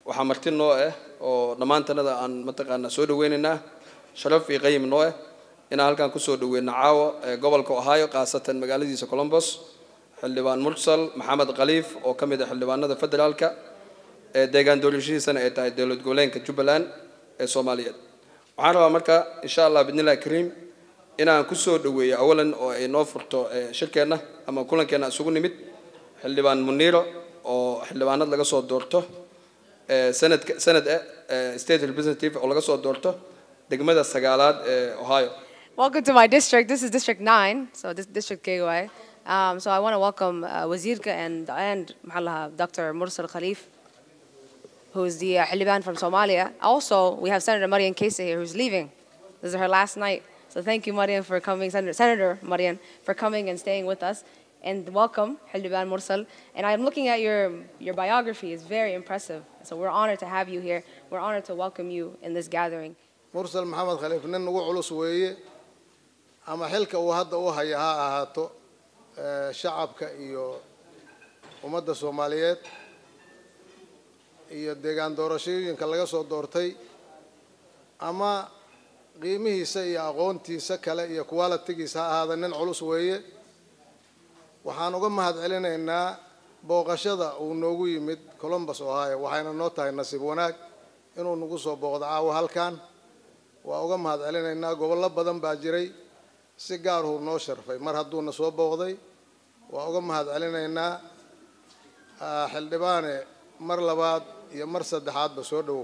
waxaa marti noo ah oo dhammaantanada aan mataqaanaa soo dhaweynaynaa sharaf iyo qayim noo ah inaan halkan kusoo dhaweyno caawa ee gobolka ohio khaasatan magaaladiisa colombos xildhibaan mursal maxamed khaliif oo ka mid ah xildhibaanada federaalka ee deegaan doorashihiisana ay tahay dowlad goboleedka jubbaland ee soomaaliyeed waxaan rabaa marka insha allah bidnillahi kariim inaan kusoo dhaweeyo awalan oo ay noo furto shirkeenna ama kulankeenna isugu nimid xildhibaan muniiro oo xildhibaanad laga soo doorto sanadka sanad eh state representative oo laga soo doorto degmada sagaalaad ee ohio Welcome to my district. This is District 9, so this District KY. Um, so I want to welcome uh, Wazirka and, and Mahallaha, Dr. Mursal Khalif, who's the uh, Haliban from Somalia. Also, we have Senator Marian Kese here, who's leaving. This is her last night. So thank you, Marian, for coming, Senator, Senator Marian, for coming and staying with us. And welcome, Haliban Mursal. And I'm looking at your, your biography. It's very impressive. So we're honored to have you here. We're honored to welcome you in this gathering. mursal maxamed khaliif nin ugu culus weeye ama xilka uu hadda u haya ha ahaato shacabka iyo ummadda soomaaliyeed iyo deegaan doorashooyinka laga soo doortay ama qiimihiisa iyo aqoontiisa kale iyo qualitigiisa ha ahaada nin culus weeye waxaan uga mahad celinaynaa booqashada uu noogu yimid colombus ohio waxayna noo tahay nasiib wanaag inuu nagu soo booqdo caawa halkan waa uga mahad celinaynaa gobollo badan baa jiray si gaarhuu noo sharfay mar hadduuna soo booqday waa uga mahad celinaynaa xildhibaane mar labaad iyo mar saddexaadba soo dhowow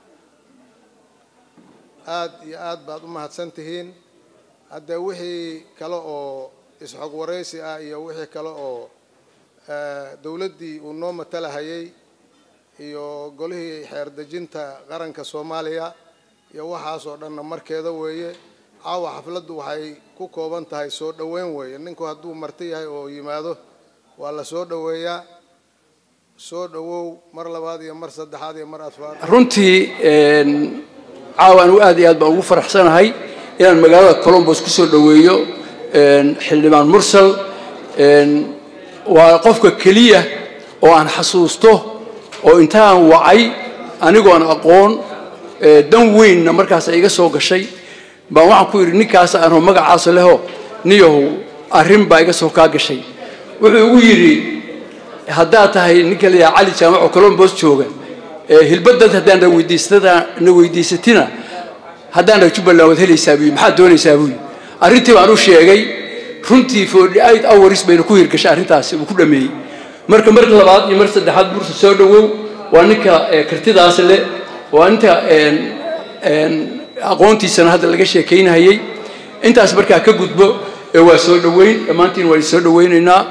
aad iyo aad baad u mahadsan tihiin haddee wixii kale oo isxog waraysi ah iyo wixii kale oo dowladdii uu noo matalahayay iyo golihii xeer dejinta qaranka soomaaliya iyo waxaasoo dhanna markeeda weeye caawa xafladdu waxay ku kooban tahay soo dhoweyn weeye ninku hadduu marti yahay oo yimaado waa la soo dhoweeyaa soo dhowow mar labaad iyo mar saddexaad iyo mar afraad runtii caawa anigu aad iyo aad baan ugu faraxsanahay inaan magaalada colombos kusoo dhoweeyo xildhibaan mursal waa qofka keliya oo aan xasuusto oo intaan wacay anigoon aqoon dan weynna markaas iga soo gashay baan waxaan ku yidhi ninkaas aanoo magacaasa leho niyahow arrin baa iga soo kaa gashay wuxuu igu yidhi haddaad tahay ninka layaha cali jaamac oo colombos jooga hilbadad haddaan na weydiistada na weydiisatina haddaan na jubbaland waad helaysaa buyi maxaad doonaysaa buyi arrintii baan u sheegay runtii forty eight hours bayna ku hirgashay arrintaasi uu ku dhameeyey marka mar labaad iyo mar saddexaad bursa soo dhowow waa ninka kartidaas leh waa inta aqoontiisana hadda laga sheekaynahayey intaas markaa ka gudbo waa soo dhoweyn dhammaantiin waa soo dhoweynaynaa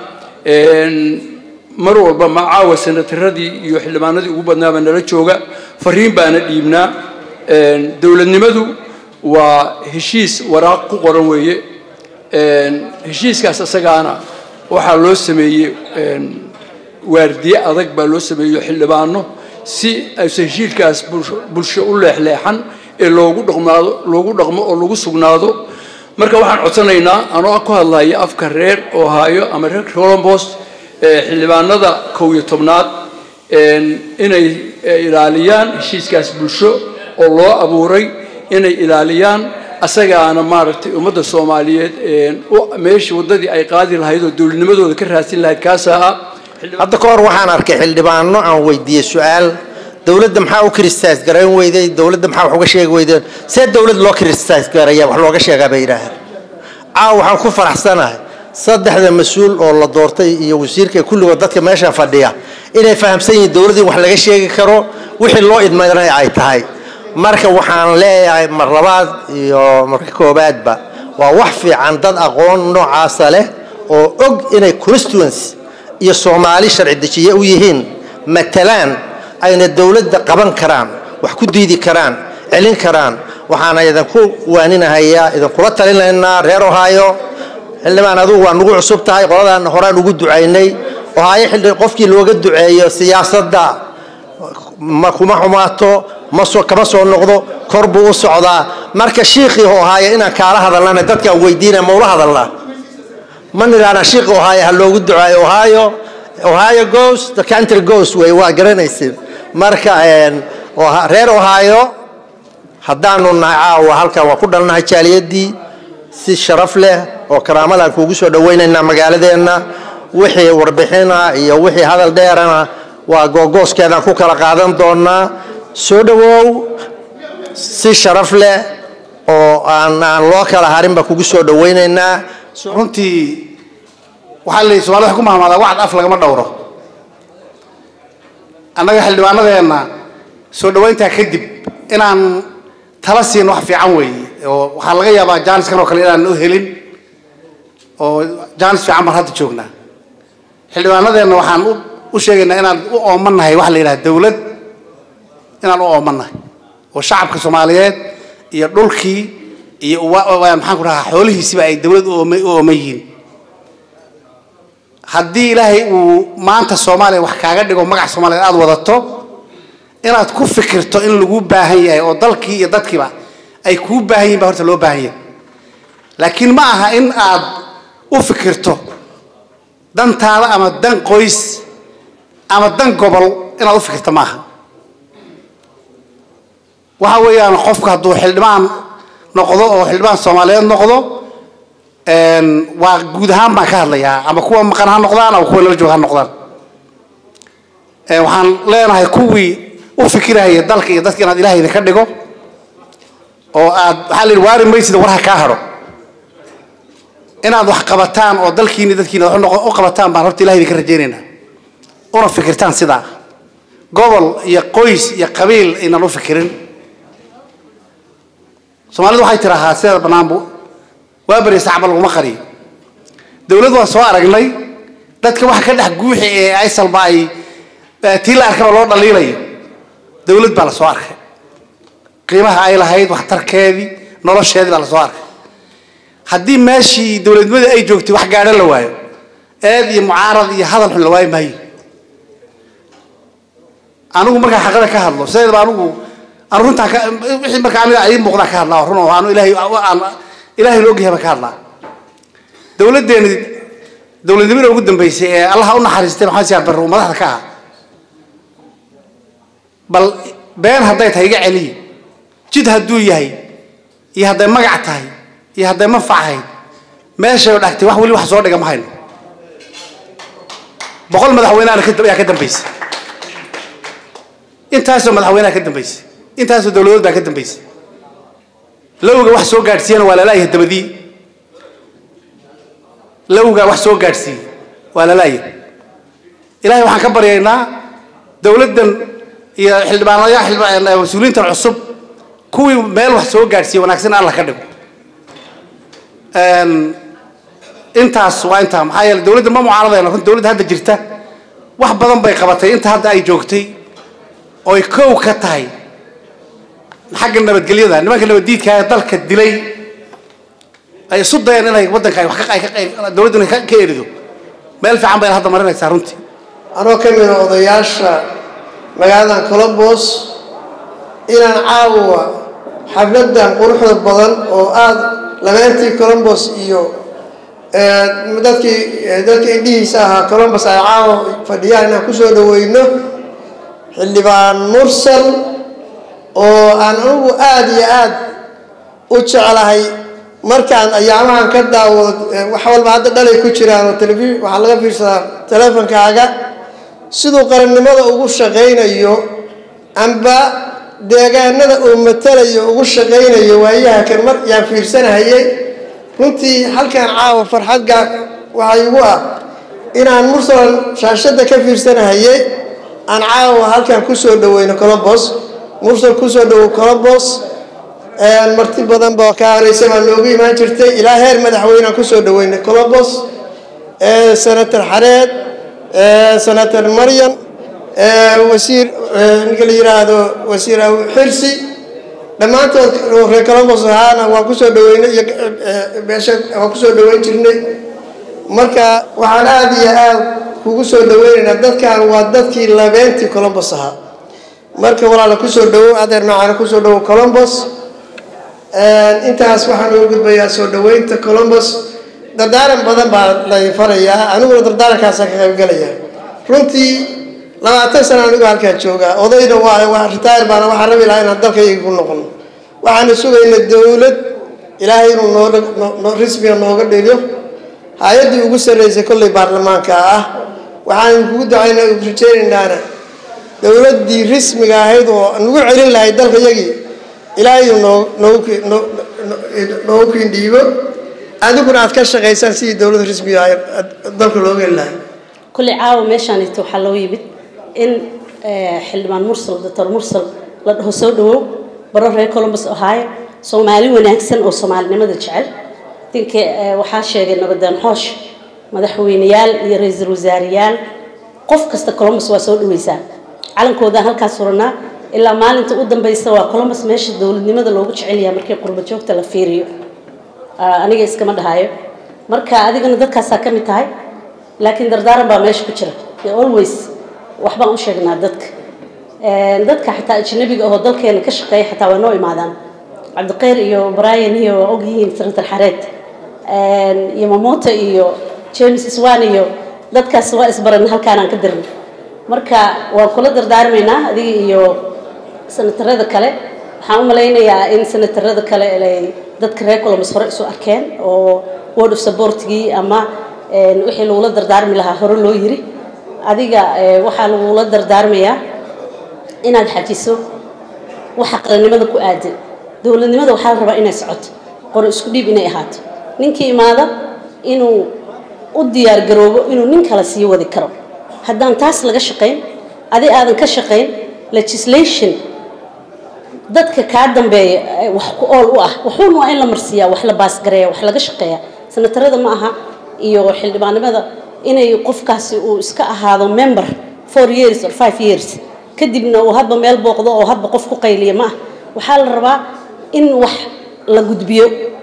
mar walba ma caawa senataradii iyo xildhibaanadii ugu badnaaba nala jooga fariin baana dhiibnaa dowladnimadu waa heshiis waraaq ku qoran weeye heshiiskaas isagaana waxaa loo sameeyey waardiye adag baa loo sameeyo xildhibaano si aysan heshiilkaas bulsho u leexleexan ee loogu dhaqmaado loogu dhaqmo oo lagu sugnaado marka waxaan codsanaynaa anoo ku hadlaya afka reer ohio ama reer colombos xildhibaanada kow iyo tobnaad inay ilaaliyaan heshiiskaas bulsho oo loo abuuray inay ilaaliyaan asagaana maaragtay ummadda soomaaliyeed meeshii waddadii ay qaadi lahayd oo dowladnimadooda ka raadsin lahayd kaasaa ah hadda ka hor waxaan arkay xildhibaano aan weydiiyey su-aal dowladda maxaa u criticize garayn weyday dowladda maxaa wax uga sheegi weydeen see dowlad loo criticize garaya wax looga sheegaa bay yidhaaheen caawa waxaan ku faraxsanahay saddexda mas-uul oo la doortay iyo wasiirka kulligood dadka meesha fadhiya inay fahamsan yihiin dowladdii wax laga sheegi karo wixii loo idmaynay ay tahay marka waxaan leeyahay mar labaad iyo marka koobaadba waa wax fiican dad aqoon noocaasa leh oo og inay constituency iyo soomaali sharci dejiye u yihiin matalaan ayna dowladda qaban karaan wax ku diidi karaan celin karaan waxaana idinku waaninahayaa idinkula talinaynaa reer ohio xildhibaan adugu waa nugu cusub tahay qoladaana horaan ugu ducaynay ohaayo xildhi qofkii looga duceeyo siyaasadda ma kuma xumaato ma soo kama soo noqdo kor buu u socdaa marka shiikhii ohaayo inaan kaala hadalnana dadkaan weydiina ma ula hadalnaa ma nidhaana shiikhii ohaayo ha loogu ducaayo ohaayo ohio goes the country goes way waa garanaysin marka reer ohaayo haddaanu nahay caawa halkan waa ku dhalnahay jaaliyadii si sharaf leh oo karaamadan kuugu soo dhawaynaynaa magaaladeenna wixii warbixina iyo wixii hadal dheerana waa googooskeedaan ku kala qaadan doonaa soo dhawow si sharaf leh oo aan aan loo kala harinba kugu soo dhawaynaynaa runtii waxaa la somalida waxay ku mahmaadaa wacd af lagama dhowro annaga xildhibaanadeenna soo dhawayntaa kadib inaan tala siin wax fiican weeye oo waxaa laga yaabaa jaaniskan oo kale inaan u helin oo jaanis fiican baan hadda joognaa xildhibaanadeenna waxaan u sheegaynaa inaan u oomannahay waxa la yidhaha dowlad inaan u oomannahay oo shacabka soomaaliyeed iyo dhulkii iyo maxaan ku dhahaa xoolihiisiba ay dowlad u ooman yihiin haddii ilaahay uu maanta soomaaliya wax kaaga dhigo magac soomaaliyeed aada wadato inaad ku fikirto in lagu baahan yahay oo dalkii iyo dadkiiba ay kuu baahan yihin ba horta loo baahan yahay laakiin ma aha in aad u fikirto dantaada ama dan qoys ama dan gobol inaad u fikirto ma aha waxa weeyaan qofku hadduu xildhibaan noqdo oo xildhibaan soomaaliyeed noqdo waa guud ahaan baan ka hadlayaa ama kuwa maqan ha noqdaan ama kuwa nala joog ha noqdaan waxaan leenahay kuwii u fikirahaya dalka iyo dadka inaad ilahay idinka dhigo oo aad waxaa la yidhi waari maysida war ha kaa hadho inaad wax qabataan oo dalkiini dadkiina wax u qabataan baan horta ilahay idinka rajaynaynaa una fikirtaan sidaa gobol iyo qoys iyo qabiil aynan u fikirin soomaalidu waxay tidaahaa sideeda bannaanbu waa beri sacba laguma qariyo dowlad waan soo aragnay dadka waxa ka dhex guuxi ee aysalba ay tii la arkaba loo dhaliilayo dowlad baa la soo arkay qiimaha ay lahayd waxtarkeedii nolosheedii baa la soo arkay haddii meeshii dowladnimadii ay joogtay wax gaadho la waayo eed iyo mucaarad iyo hadal xun la waayi maayo anigu markaan xaqada ka hadlo sideedaba anigu aan runtaa ka wixii marka aniga ii muuqdaa ka hadlaa run oo aanu ilaahay aan ilaahay la ogyahay baan ka hadlaa dowladdeeni dowladnimada ugu dambeysay ee allaha u naxariistay maxamed siyaad barre uu madaxda ka ahaa bal been hadday tahay iga celiyi jid hadduu yahay iyo hadday magac tahay iyo hadday manfac ahayd meeshay dhagtay wax weli wax soo dhiga ma hayno boqol madaxweyneana ayaa ka dambeysay intaasoo madaxweyneha ka dambeysay intaasoo dowladood baa ka dambeysay lowga wax soo gaadhsiiyana waa lalaayahay dabadii lowga wax soo gaadhsiiyey waa lalaayahay ilahay waxaan ka baryaynaa dowladdan iyo xildhibaanaya mas-uuliyiintan cusub kuwii meel wax soo gaadhsiiye wanaagsan alla ka dhigo intaas waa intaa maxaa yeele dowladda ma mucaaradayno runta dowladda hadda jirta wax badan bay qabatay inta hadda ay joogtay oy kow ka tahay xagga nabadgelyada nimanka nabaddiidka ee dalka dilay ay isu dayeen inay waddanka ay wax ka dowladdan ka erido meel fiican bayna hadda marinaysaa runtii anoo ka mida odayaasha magaaladan colombos inaan caawa xafladan quruxda badan oo aada labeentii colombos iyo dadkii dadka indhihiisa ahaa colombos ay caawa fadhiyaan inaan kusoo dhaweyno xildhibaan mursal oo aan anigu aada iyo aada u jeclahay markaan ayaamahan ka daawado wax walba hadda dhalay ku jiraan oo telefi waxaa laga fiirsadaa teleefonkaaga siduu qarannimada ugu shaqaynayo amba deegaanada uu matalayo ugu shaqaynayo waayaha kan mar yaan fiirsanahayay runtii halkan caawa farxadgaa waxaa igu ah inaan mursal shaashadda ka fiirsanahayay aan caawa halkan kusoo dhaweyno colombos mursal kusoo dhawow colombos marti badan ba ka horeysa baa noogu imaan jirtay ilaa heer madaxweyneaan kusoo dhaweynay colombos senator xareed senator maryan wasiir ninka la yiraahdo wasiir xirsi dhammaantood reer colombos ahaana waan kusoo dhaweynay iyo meesha waan kusoo dhaweyn jirnay marka waxaan aada iyo aada kugu soo dhaweynaynaa dadkan waa dadkii labeentii colombos ahaa marka walaala kusoo dhawow adeer macaana kusoo dhawow colombos intaas waxaan ugu gudbayaa soo dhaweynta colombos dardaaran badan baa lay farayaa aniguna dardaarankaasaan ka qaybgalayaa runtii labaatan sana anigu halkaa joogaa odayna waa waa ritaayr baana waxaan rabi lahaa inaan dalkayga ku noqono waxaanu sugaynaa dowlad ilaahay inuu nooga noo rismiga nooga dhigo hay-addii ugu sarreysay kolley baarlamaanka ah waxaan kugu ducaynaa rajeynaynana dowladdii rismiga ahayd oo nagu celin lahayd dalka yagii ilaahay noo noogu noogu kiindhiibo adiguna aad ka shaqaysaan sidii dowladda rismiga ahayd dalka looga heli lahay kulli caawa meeshaanito waxaa loo yimid in xildhibaan mursal doctor mursal la dhaho soo dhawow baro reer columbus ohio soomaali wanaagsan oo soomaalinimada jecel dinka waxaa sheegay nabadeen xoosh madaxweyneyaal iyo ra-iisul wasaareyaal qof kasta columbus waa soo dhaweysaa calankoodaan halkaas suranaa ilaa maalinta u dambeysa waa columbus meesha dowladnimada loogu jecel yahay markii qurba joogta la fiiriyo aniga iskama dhahayo marka adigana dadkaasaa ka mid tahay laakiin dardaaran baa meesha ku jira always waxbaan u sheegnaa dadka dadka xataa ajnabiga oo dalkeena ka shaqeeya xataa waa noo imaadaan cabdiqeyr iyo brian iyo waa ogyihiin senator xareed iyo mamoto iyo james swan iyo dadkaas waa isbaran halkaanaan ka dirnay marka waan kula dardaarmaynaa adiga iyo senatarada kale waxaan u malaynayaa in senatarada kale ay dadka reer columbus hore isu arkeen oo word of supportgii ama wixii lagula dardaarmi lahaa hore loo yiri adiga waxaa lagula dardaarmayaa inaad xajiso waxa qarannimada ku aadan dowladnimada waxaa la rabaa inay socoto qoro isku dhiib inay ahaato ninkii imaada inuu u diyaar garoobo inuu nin kale sii wadi karo haddaan taas laga shaqayn adi aadan ka shaqayn legislation dadka kaa dambeeya wax ku ool u ah wuxuuna waa in la marsiiyaa wax la baasgareeya wax laga shaqeeya senatarada ma aha iyo xildhibaanimada inay qofkaasi uu iska ahaado member four years or five years kadibna uu hadba meel booqdo oo hadba qof ku qayliya ma ah waxaa la rabaa in wax la gudbiyo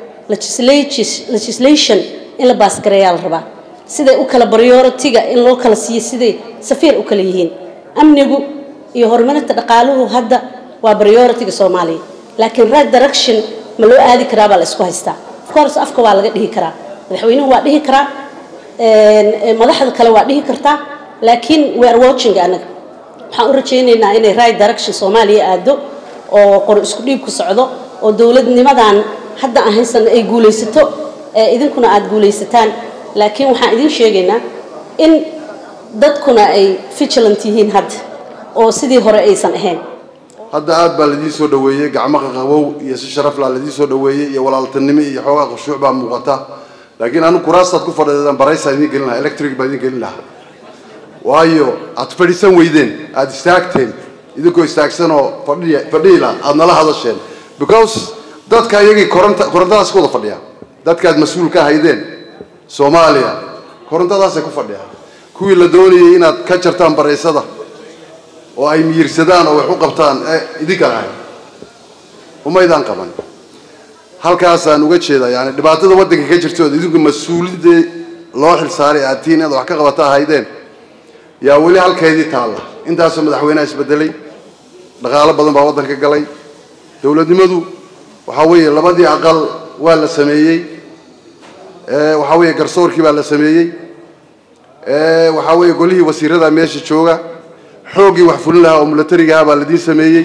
legislation in la baasgareeyaa la rabaa siday u kala prioritiga in loo kala siiyo siday safiir u kala yihiin amnigu iyo horumarinta dhaqaaluhu hadda waa prioritiga soomaaliya laakiin right direction ma loo aadi karaa baa la isku haystaa of course afka waa laga dhihi karaa madaxweynuhu waa dhihi karaa madaxda kale waa dhihi kartaa laakiin we are watching anaga waxaan u rajaynaynaa inay right direction soomaaliya aado oo qor isku dhiib ku socdo oo dowladnimadan hadda aan haysan ay guulaysato idinkuna aada guulaysataan laakiin waxaan idin sheegaynaa in dadkuna ay vigilant yihiin hadda oo sidii hore aysan ahayn hadda aad baa ladiin soo dhaweeyey gacmo qaqabow iyo si sharaf laa ladiin soo dhaweeyey iyo walaaltinimo iyo xoogaa khushuuc baa muuqata laakiin anu kuraastaad ku fadhiidaan baraysaa idiin gelin lahaa electric baa idiin gelin lahaa waayo aad fadhiisan weydeen aada istaagteen idinkoo istaagsan oo fadhiya fadhiila aada nala hadasheen because dadka iyagii koronta korontadaas ku wada fadhiya dadkaad mas-uul ka haydeen soomaaliya korontadaasay ku fadhiyaan kuwii la doonayay inaad ka jartaan baraysada oo ay miyirsadaan oo wax u qabtaan ee idinka lahay umaydaan qaban halkaasaan uga jeedaa yani dhibaatada waddanka ka jirta ood idinku mas-uuliyadda loo xilsaaray aad tihiin inaad wax ka qabata ahaydeen yaa weli halkeedii taalla intaasoo madaxweyneha isbedelay dhaqaalo badan baa waddanka galay dowladnimadu waxaa weeye labadii aqal waa la sameeyey waxaa weeye garsoorkii baa la sameeyey waxaa weeye golihii wasiirada meesha jooga xooggii wax fulin lahaa oo milatarigaha baa ladiin sameeyey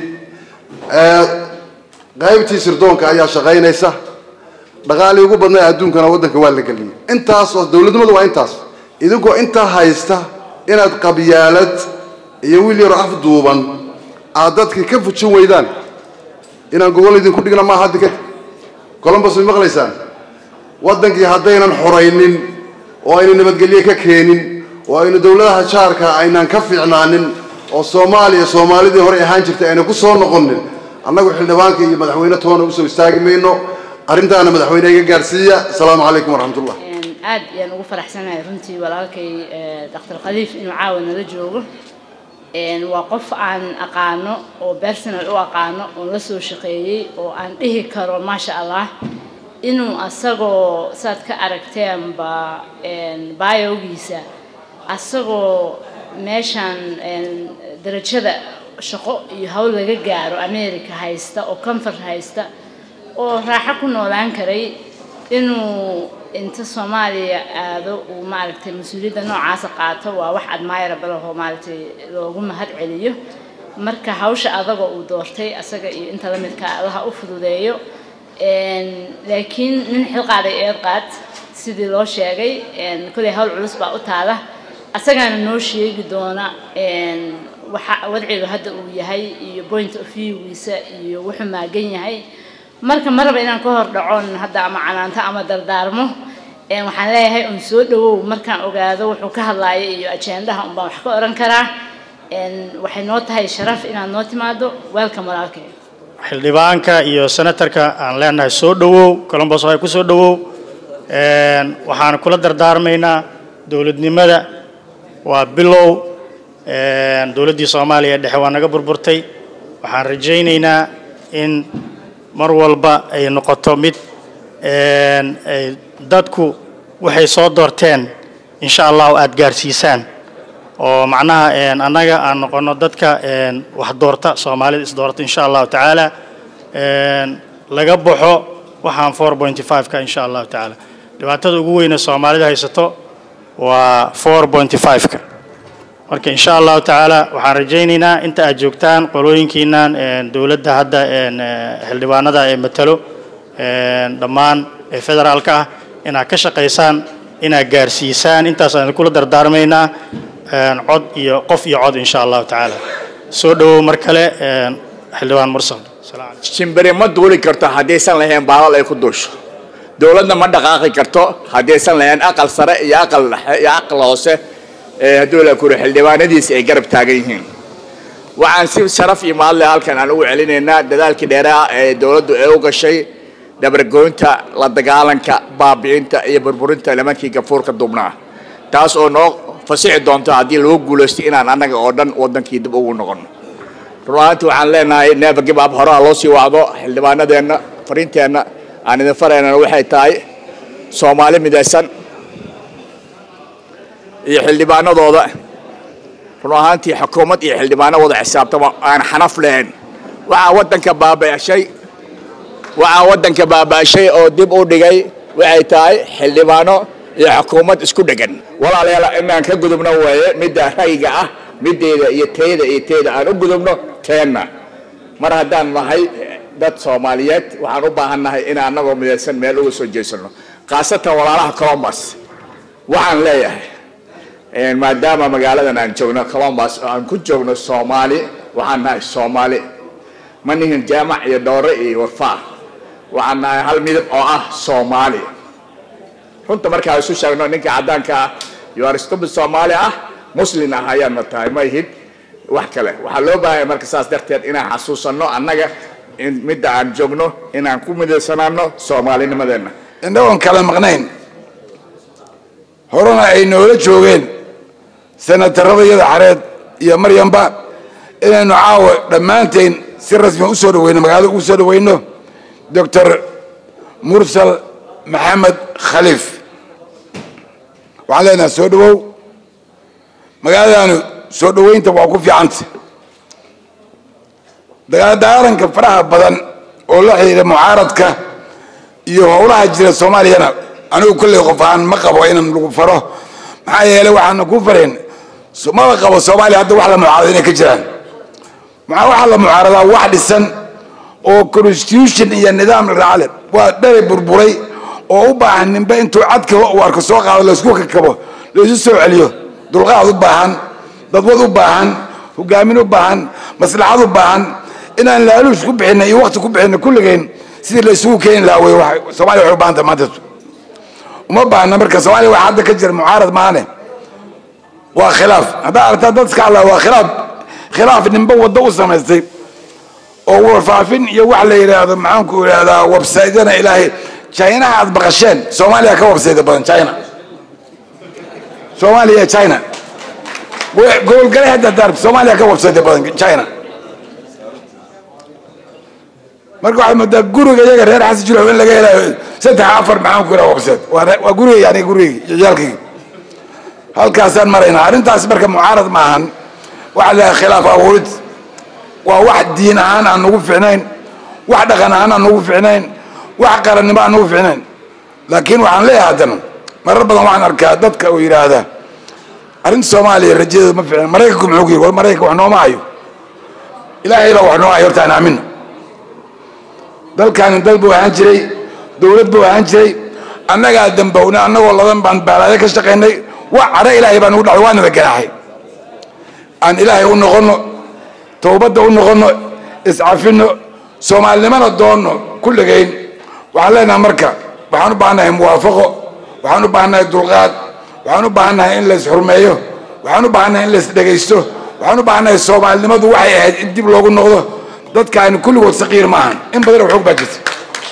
qaybtii sirdoonka ayaa shaqaynaysa dhaqaalii ugu badnaa adduunkana waddanka waa la geliyey intaas oo dowladnimadu waa intaas idinkoo intaa haysta inaad qabyaalad iyo wiil yaroo af duuban aad dadkii ka fujin weydaan inaan gogol idinku dhigna maaha hadda kadib columbus may maqlaysaan waddankii haddaynan xoraynin oo aynu nabadgelye ka keenin oo aynu dowladaha jaarka aynaan ka fiicnaanin oo soomaaliya soomaalidii horey ahaan jirtay ayna ku soo noqonin annagu xildhibaanka iyo madaxweyne toona usoo istaagi mayno arrintaana madaxweyne iga gaarsiiya asalaamu calaykum waraxmatullah aad ayaan ugu faraxsanahay runtii walaalkay dr khaliif inuu caawa nala joogo waa qof aan aqaano oo personal u aqaano oon la soo shaqeeyey oo aan dhihi karo maasha allah inuu asagoo saad ka aragteenba biogiisa asagoo meeshan darajada shaqo iyo hawl laga gaaro america haysta oo comfort haysta oo raaxo ku noolaan karay inuu inta soomaaliya aado uu maaragtay mas-uuliyadda noocaasa qaato waa wax admirable oo maaragtay loogu mahad celiyo marka hawsha adaga uu doortay asaga iyo inta la midka allaha u fududeeyo laakiin nin xilqaaday eed qaad sidii loo sheegay kolley hawl culus baa u taala asagaana noo sheegi doona waxa wadciga hadda uu yahay iyo point of viewgiisa iyo wuxuu maagan yahay marka ma raba inaan ka hor dhacon hadda ama canaanto ama dardaarmo waxaan leeyahay un soo dhawow markaan ogaado wuxuu ka hadlaaya iyo ajendaha unbaan wax ka oran karaa waxay noo tahay sharaf inaad noo timaado weelka walaalkay xildhibaanka iyo senatarka aan leenahay soo dhawow colombos waxay ku soo dhawow waxaan kula dardaarmaynaa dowladnimada waa bilow dowladdii soomaaliya dhexe waa naga burburtay waxaan rajaynaynaa in mar walba ay noqoto mid dadku waxay soo doorteen insha allahu aada gaarsiisaan oo macnaha annaga aan noqono dadka wax doorta soomaalida is doorta insha allahu tacaala laga baxo waxaan four pointy five-ka insha allahu tacaala dhibaatada ugu weyne soomaalida haysato waa four pointy five-ka marka insha allahu tacaala waxaan rajaynaynaa inta aad joogtaan qolooyinkiinan dowladda hadda xildhibaanada ee matalo dhammaan ee federaalka ah inaad ka shaqaysaan inaad gaarsiisaan intaas aan kula dardaarmaynaa cod iyo qof iyo cod insha allahu tacaala soo dhawow mar kale xildhibaan mursal shimbiri ma duuli karto haddaysan lahayn baalal ay ku duusho dowladna ma dhaqaaqi karto haddaysan lahayn aqal sare iyo aqal dhexe iyo aqal hoose hadduu la kuro xildhibaanadiisi ay garab taagan yihiin waxaan si sharaf iyo mahadle halkan aan ugu celinaynaa dadaalkii dheeraha ee dowladdu ee u gashay dabargoynta la dagaalanka baabi'inta iyo burburinta nimankii gafuurka dubnaa taas oo noo fasixi doonto haddii lagu guulaysto inaan annaga oo dhan waddankii dib ugu noqono runaanti waxaan leenahay never give up horaa loo sii wacdo xildhibaanadeenna fariinteenna aan idin faraynana waxay tahay soomaali midaysan iyo xildhibaanadooda run ahaantii xukuumad iyo xildhibaano wada xisaabtama aan xanaf lahayn waxaa waddanka baaba'shay waxaa waddanka baaba'shay oo dib u dhigay waxay tahay xildhibaano iyo xukuumad isku dhegan walaalayaal inaan ka gudubno weeye midda ra'yiga ah middeeda iyo teeda iyo teeda aan u gudubno teenna mar haddaan nahay dad soomaaliyeed waxaan u baahan nahay in annagoo midaysan meel uga soo jeesano khaasatan walaalaha colombus waxaan leeyahay maadaama magaaladan aan joogno colombus oo aan ku joogno soomaali waxaan nahay soomaali ma nihin jaamac iyo dhoore iyo warfaa waxaan nahay hal midab oo ah soomaali runta markaa isu sheegno ninka caddaanka ah iyo aristobul soomaali ah muslin ah ayaadna tahay ma ihid wax kale waxaa loo baahanya marka saas darteed inaan xasuusanno annaga midda aan joogno inaan ku midaysanaano soomaalinimadeenna indhagoon kala maqnayn horena ay noola joogeen senatarada iyada xareed iyo maryamba inaynu caawa dhammaanteen si rasmi u soo dhaweyno magaalada ugu soo dhaweyno doctor mursal maxamed khaliif waxaan leenahay soo dhawow magaaladaanu soo dhaweynta waa ku fiicanta dagaaladaaranka faraha badan oo la xidhiidha mucaaradka iyo howlaha jira soomaaliyana anigu kolley qof ahaan ma qabo inaan lagu faro maxaa yeelay waxaana ku fareen maba qabo soomaaliya hadda wax la mucaarado inay ka jiraan maxaa waxaa la mucaaradaa wax dhisan oo constitution iyo nidaam raacale waa dhalay burburay oo u baahan ninba intuu cadka uu arko soo qaado laysku kakabo laysu soo celiyo dulqaad u baahan dadwad u baahan hogaamin u baahan maslaxad u baahan inaan laaluush ku bixina iyo wakti ku bixina kulligeen sidii la isugu keeni lahaa wey soomaaliya waxay u baahan tahay maanta uma baahna marka soomaaliya waxa hadda ka jira mucaarad maane waa khilaaf haddaa aragtaa dad iska hadlaa waa khilaaf khilaaf ninba waddo u samaystay oo warfaafin iyo wax la yidhaahdo maxaanku idhahdaa websaydyana ilaahay chinaha aad baqasheen soomaaliya ka websayda badan china soomaaliya iyo china gobolgale hadda daar soomaaliya ka websayda badan china marka waxaad moodaa guriga iyaga reer xasan jiro in laga helayo saddex afar maxaan ku idhaha website waa guriga yani gurigaygi ciyaalkaygi halkaasaan maraynaa arrintaas marka mucaarad ma ahan waxa la khilaaf abuurid waa wax diin ahaan aan nagu ficnayn wax dhaqan ahaan aan nagu ficnayn wax qarannimo aan nagu ficnayn laakiin waxaan leeyahay haddana marar badan waxaan arkaa dadka oo yidhaahda arrinta soomaaliya rajadeedu ma fiicna maraykanku muxuu ku yidhi war maraykanka wax nooma hayo ilaahay baa wax noo hayo horta aan aamino dalkaani dal buu ahaan jiray dowlad buu ahaan jiray annagaa dambowna annagoo ladan baan baalaade ka shaqaynay wax cadho ilaahay baa nagu dhacday waa nala ganaaxay aan ilaahay u noqonno towbadda u noqonno iscafino soomaalinimana doonno kulligayn waxaan leenahay marka waxaan u baahannahay muwaafaqo waxaan u baahannahay dulqaad waxaan u baahannahay in la isxurmeeyo waxaan u baahannahay in la isdhegaysto waxaan u baahannahay soomaalinimadu waxay ahayd in dib loogu noqdo dadkaani kulligood saqiir maahan in badan oo xoog baa jirta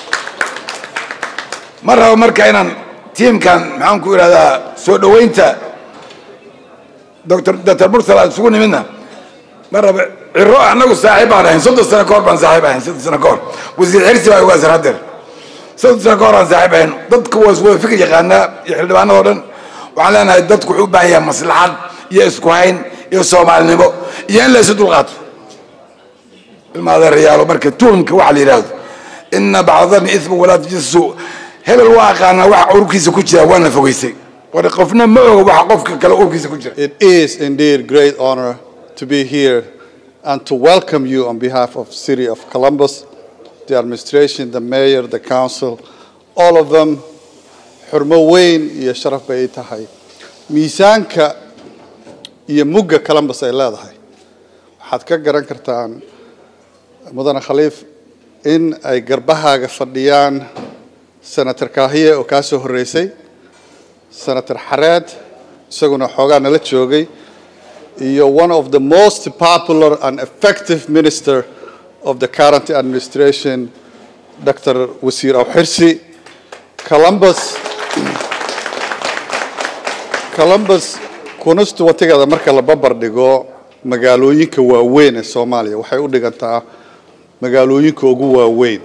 ma rabo marka inaan tiimkan maxaan ku idhahdaa soo dhoweynta doctor doctor mursal aan isugu nimidna ma rabo ciro annagu saaxiib baan ahayn soddon sano kahor baan saaxiib ahayn soddon sano kahor wasiir xirsi baa ogaasan haddeer soddon sano kahor aan saaxiib ahayn dadku waa wada fikir yaqaanaa iyo xildhibaanadoo dhan waxaan leenahay dadku wuxuu u baahan yahay maslaxad iyo isku hayn iyo soomaalinimo iyo in la isu dulqaato ilmaadeerayaalo marka tuhumka waxa la yidhaahdo ina bacdani ismu walaa tajasu hebel waa aqaanaa waxa urkiisa ku jira waana fogeysay war qofna ma oga waxa qofka kale urkiisa ku jira It is indeed great honor to be here and to welcome you on behalf of City of Columbus, the administration, the mayor, the council, all of them. xurmo weyn iyo sharaf bay ii tahay miisaanka iyo mugga columbus ay leedahay waxaad ka garan kartaan mudane khaliif in ay garbahaaga fadhiyaan senator kaahiye oo kaa soo horreysay senator xareed isaguna xoogaa nala joogay iyo one of the most popular and effective minister of the current administration dr wasiir awxirsi columbus columbus constituentigada marka la babar dhigo magaalooyinka waaweyn ee soomaaliya waxay u dhigantaa magaalooyinka ugu waaweyn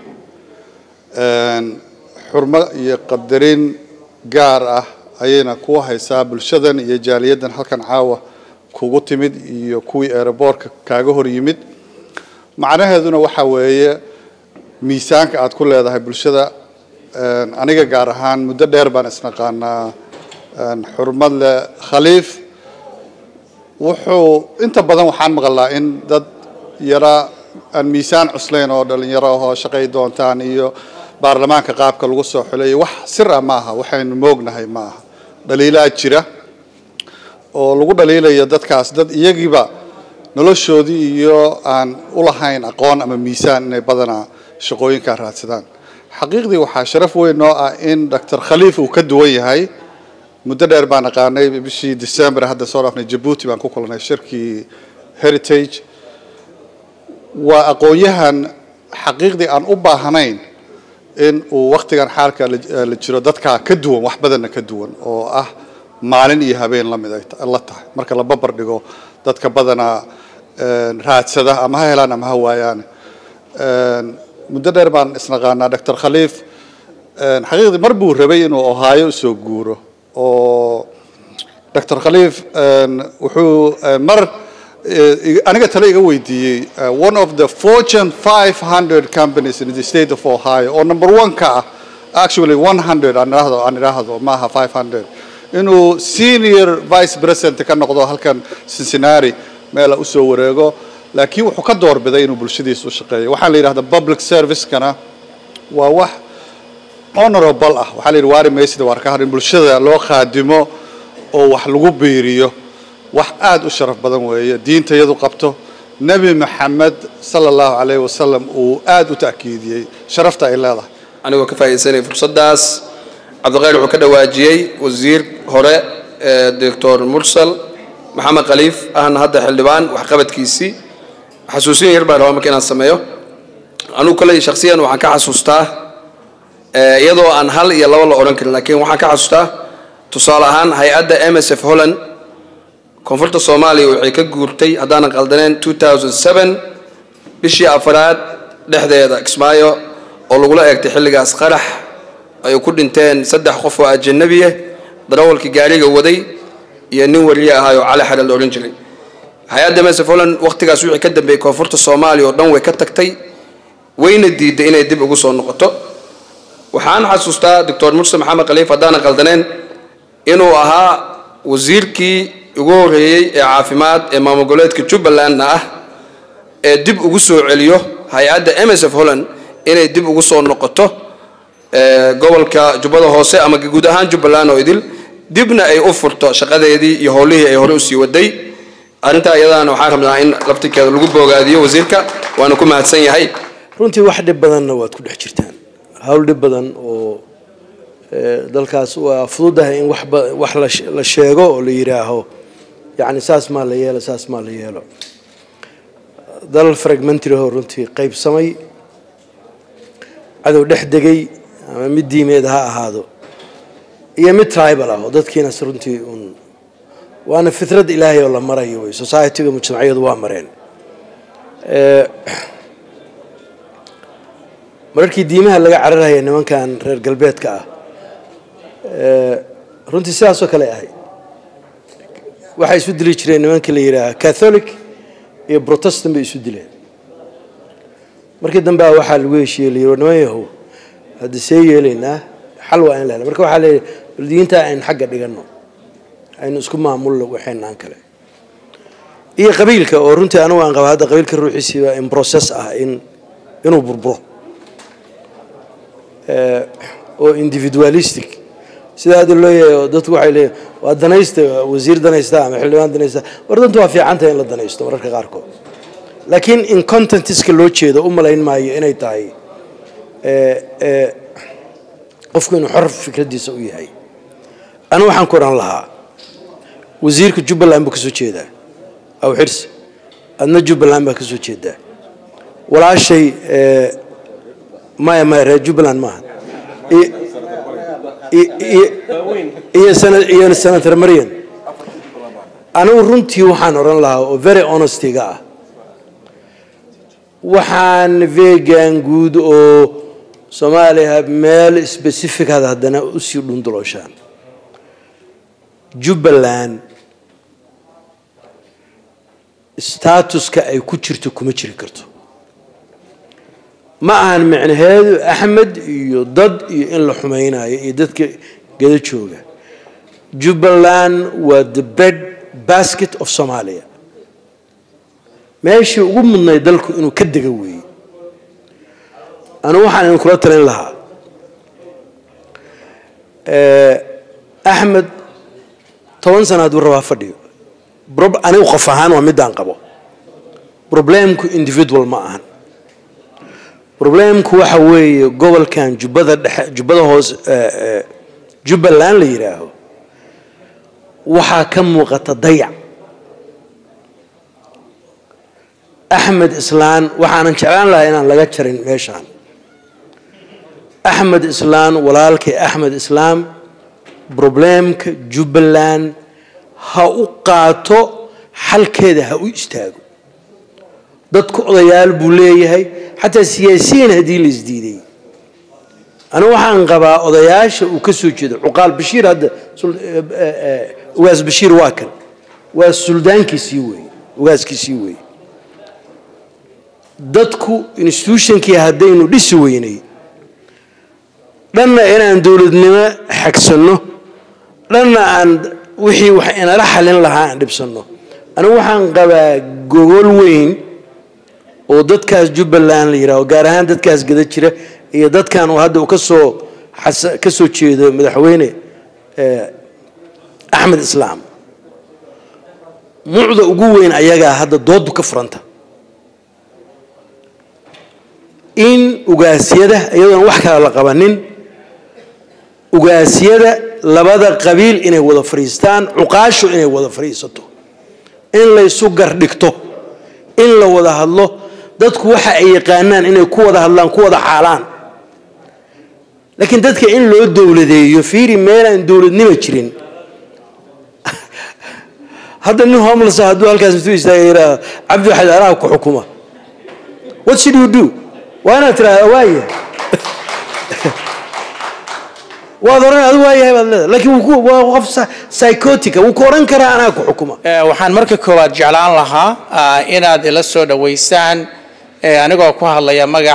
xurmo iyo qadarin gaar ah ayayna ku haysaa bulshadan iyo jaaliyaddan halkan caawa kugu timid iyo kuwii aeroboortka kaaga hor yimid macnaheeduna waxa weeye miisaanka aad ku leedahay bulshada aniga gaar ahaan muddo dheer baan isnaqaanaa xurmad leh khaliif wuxuu inta badan waxaan maqlaa in dad yara aan miisaan cuslayn oo dhalinyaro ahoo shaqay doontaan iyo baarlamaanka qaabka lagu soo xuleeyo wax sir ah ma aha waxaynu moognahay ma aha dhaliilaa jira oo lagu dhaliilayo dadkaas dad iyagiiba noloshoodii iyo aan u lahayn aqoon ama miisaan inay badanaa shaqooyinkaa raadsadaan xaqiiqdii waxaa sharaf weyn noo ah in dr khaliif uu ka duwan yahay muddo dheer baan aqaanay bishii december hadda soo dhaafnay jabuuti baan ku kulanay shirkii heritage waa aqoon-yahan xaqiiqdii aan u baahnayn in uu waktigan xaalka la jiro dadkaa ka duwan wax badanna ka duwan oo ah maalin iyo habeen lamid ay la tahay marka la babar dhigo dadka badanaa raadsada ama ha helaan ama ha waayaan muddo dheer baan isnaqaanaa dr khaliif xaqiiqdii mar buu rabay inuu ohaayo usoo guuro oo dr khaliif wuxuu mar aniga tale iga weydiiyey one of the fortune 500 companies in the state of ohio oo number one ka ah actually 100 aan idhaahdo aan idhaahdo maaha 500 inuu senior vice president ka noqdo halkan cincinnati meela usoo wareego laakiin wuxuu ka doorbiday inuu bulshadiisa u shaqeeyo waxaa la yidhahda public service-kana waa wax honorable ah waxaa la yidhi waari maysida waar ka har in bulshada loo khaadimo oo wax lagu biiriyo wax aada u sharaf badan weeye diinta iyadu qabto nebi maxamed sala allahu calayhi wasalam uu aada u ta'kiidiyey sharafta ay leedahay anigoo ka faa'iidaysanaya fursaddaas cabdiqayr wuxuu ka dhawaajiyey wasiir hore ee doctor mursal maxamed khaliif ahna hadda xildhibaan waxqabadkiisii xasuusin yar baan rabaa marka inaan sameeyo anugu kale shakhsiyan waxaan ka xasuustaa iyadoo aan hal iyo laba la odhan karin laakiin waxaan ka xasuustaa tusaale ahaan hay-adda m s f holland koonfurta soomaaliya waxay ka guurtay haddaanan qaldaneen 2007 bishii afaraad dhexdeeda kismaayo oo lagula eegtay xilligaas qarax ay ku dhinteen saddex qof oo ajanabiya darawalkii gaariga waday iyo nin wariye ahaay oo cali xaran la odhan jiray hay-adda msf holland wakhtigaas wixii ka dambeeyey koonfurta soomaaliya oo dhan way ka tagtay wayna diiday inay dib ugu soo noqoto waxaan xasuustaa doctor murse maxamed khaliif haddaanan qaldaneen inuu ahaa wasiirkii ugu horreeyey ee caafimaad ee maamul goboleedka jubbalandna ah ee dib ugu soo celiyo hay-adda msf holland inay dib ugu soo noqoto gobolka jubbada hoose ama guud ahaan jubbaland oo idil dibna ay u furto shaqadeedii iyo howlihii ay hore usii waday arrintaa iyadaana waxaan rabnaa in laftirkeeda lagu boogaadiyo wasiirka waana ku mahadsan yahay runtii wax dhib badanna waad ku dhex jirtaan hawl dhib badan oo dalkaas waa fududahay in wax la sheego oo la yidhaaho yacni saas maa la yeelo saas maa la yeelo dal fragmentary oo runtii qaybsamay cadow dhex degay ama mid diimeed ha ahaado iyo mid tribal ah oo dadkiinas runtii uun waana fitrad ilaahay oo la marayo wey societyga mujtamacyadu waa mareen mararkii diimaha laga cararhaya nimankan reer galbeedka ah runtii sidaasoo kale ahay waxay isu dili jireen nimanka la yidhaaha catholic iyo protestant bay isu dileen markii dambe waxaa lagu heshiiyey la yidhi niman yahow hadda see yeelaynaa xal waa in la hela marka waxaa leeyahay bal diinta aynu xagga dhiganno aynu isku maamulno waxaynaan kale iyo qabiilka oo runtii anigu aan qaba hadda qabiilka ruuxiisiiba in process ah in inuu burburo oo individualistic sida hadda loo yahay oo dadku waxay leeyihin waa danaysta wasiir danaysta ama xildhibaan danaysta war dantu waa fiicantahay in la danaysto mararka qaarkood laakiin in contentiska loo jeedo u malayn maayo inay tahay qofku inuu xor fikradiisa u yahay anigu waxaan ku odhan lahaa wasiirka jubbaland buu ka soo jeedaa aw xirsi adna jubbaland baa ka soo jeedaa walaashay maya maya reer jubbaland maaha iyo senator marian anigu runtii waxaan odhan lahaa oo very honestiga ah waxaan vegan guud oo soomaaliya meel specificada haddana usii dhundulooshaan jubbaland statuska ay ku jirto kuma jiri karto ma ahan micnaheedu axmed iyo dad iyo in la xumaynayo iyo dadka gada jooga jubbaland waa the bed basket of somalia meeshii ugu mudnay dalku inuu ka dega weeye anigu waxaan idin kula talin lahaa axmed toban sana hadduu rabaa fadhiyo anigu qof ahaan waa midaan qabo problemku individual ma ahan problemku waxa weeye gobolkan jubbada dhexe jubbada hoose jubbaland la yidhaaho waxaa ka muuqata dayac axmed islaan waxaanan jeclaan lahaa inaan laga jarin meeshaan axmed islaan walaalkay axmed islaam problemka jubbaland ha u qaato xalkeeda ha u istaago dadku odayaal buu leeyahay xataa siyaasiyiin haddii la isdiiday anigu waxaan qabaa odayaasha uu ka soo jeedo cuqaal bashiir hadda ugaas bashiir waa kan waa suldaankiisii weeye ugaaskiisii weeye dadku institutionkii haddaynu dhisi weynay dhanna inaan dowladnimo xagsanno dhanna aan wixii wax inala xalin lahaa aan dhibsanno anigu waxaan qabaa gogol weyn oo dadkaas jubbaland la yidhaaho gaar ahaan dadkaas gada jira iyo dadkan uu hadda uu kasoo ka soo jeedo madaxweyne axmed islaam mucda ugu weyn ayagaa hadda doodu ka furanta in ugaasyada iyadoona wax kale la qabanin ugaasyada labada qabiil inay wada fadhiistaan cuqaashu inay wada fadhiisato in laysu gardhigto in la wada hadlo dadku waxa ay yaqaanaan inay ku wada hadlaan ku wada xaalaan laakiin dadka in loo dowladeeyo fiiri meelaan dowladnimo jirin hadda nin homeless hadduu halkaas intuu istaaga yidhaahdo cabdi waxaad anaha ku xukuma what should you do waa inaad tirahda waaya waad oran adu waayahay baad leedahay laakiin wuu ku- waa qof psy- psychotica wuu ku oran karaa anaa ku xukuma waxaan marka koowaad jeclaan lahaa ah, inaad ila soo dhoweysaan eh, anigoo ku hadlaya magaca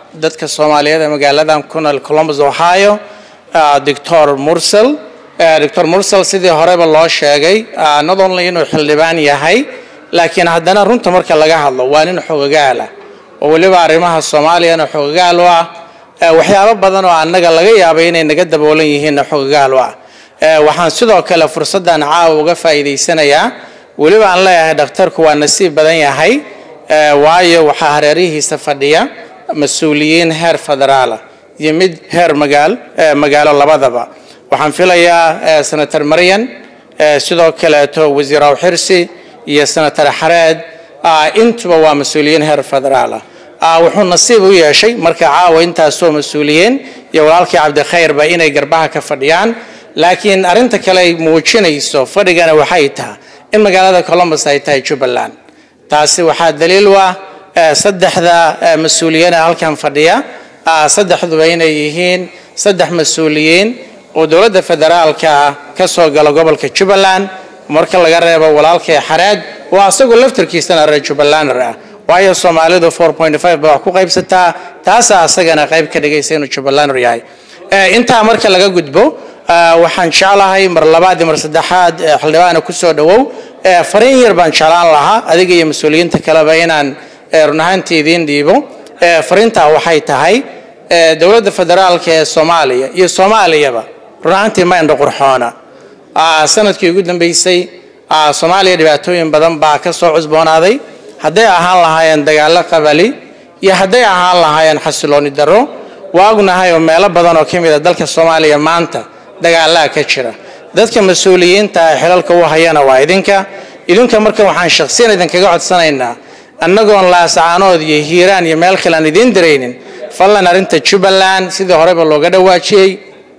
dadka soomaaliyeed ee magaaladan ku nool columbus ohio uh, doctor mursel uh, doctor mursel sidii horeba loo sheegay uh, not only inuu xildhibaan yahay laakiin haddana runta marka laga hadlo waa nin xogagaal ah oo weliba arrimaha soomaaliyana xogagaal u ah uh, waxyaabo badan oo annaga laga yaabay inay naga daboolan yihiinna xogagaal u ah uh, waxaan sidoo kale fursaddan caawa uga faa'iidaysanayaa weliba aan leeyahay dhakhtarku waa nasiib badan yahay uh, waayo waxaa hareerihiisa fadhiya mas-uuliyiin heer federaala iyo mid heer magaal magaalo labadaba waxaan filayaa senator maryan sidoo kaleeto wasiir awxirsi iyo senator xareed intuba waa mas-uuliyiin heer federaala wuxuu nasiib u yeeshay marka caawa intaasoo mas-uuliyiin iyo walaalkii cabdikhayrba inay garbaha ka fadhiyaan laakiin arrinta kale ay muujinayso fadhigana waxay tahay in magaalada columbus ay tahay jubbaland taasi waxaa daliil u ah saddexda mas-uuliyiin ee halkan fadhiya saddexduba inay yihiin saddex mas-uuliyiin oo dowladda federaalka ka soo gala gobolka jubbaland marka laga reebo walaalkay xareed oo asagoo laftarkiisana reer jubbalander ah waayo soomaalidu ba wax ku qaybsataa taasaa asagana qayb ka dhigaysa inuu jubbalander yahay intaa marka laga gudbo waxaan jeclahay mar labaad iyo mar saddexaad xildhibaana kusoo dhawow fariin yar baan jeclaan lahaa adiga iyo mas-uuliyiinta kaleba inaan run ahaantii idiin dhiibo fariintaa waxay tahay dowladda federaalka ee soomaaliya iyo soomaaliyaba run ahaantii ma indho qurxoona sanadkii ugu dambeysay soomaaliya dhibaatooyin badan baa ka soo cusboonaaday hadday ahaan lahaayeen dagaallo qabali iyo hadday ahaan lahaayeen xasilooni darro waa ognahay oo meelo badan oo ka mid a dalka soomaaliya maanta dagaallaa ka jira dadka mas-uuliyiinta ee xilalka u hayana waa idinka idinka marka waxaan shakhsiyan idinkaga codsanaynaa annagoon laasacaanood iyo hiiraan iyo meel kale aan idiin diraynin fallan arrinta jubbaland sidii horeba looga dhawaajiyey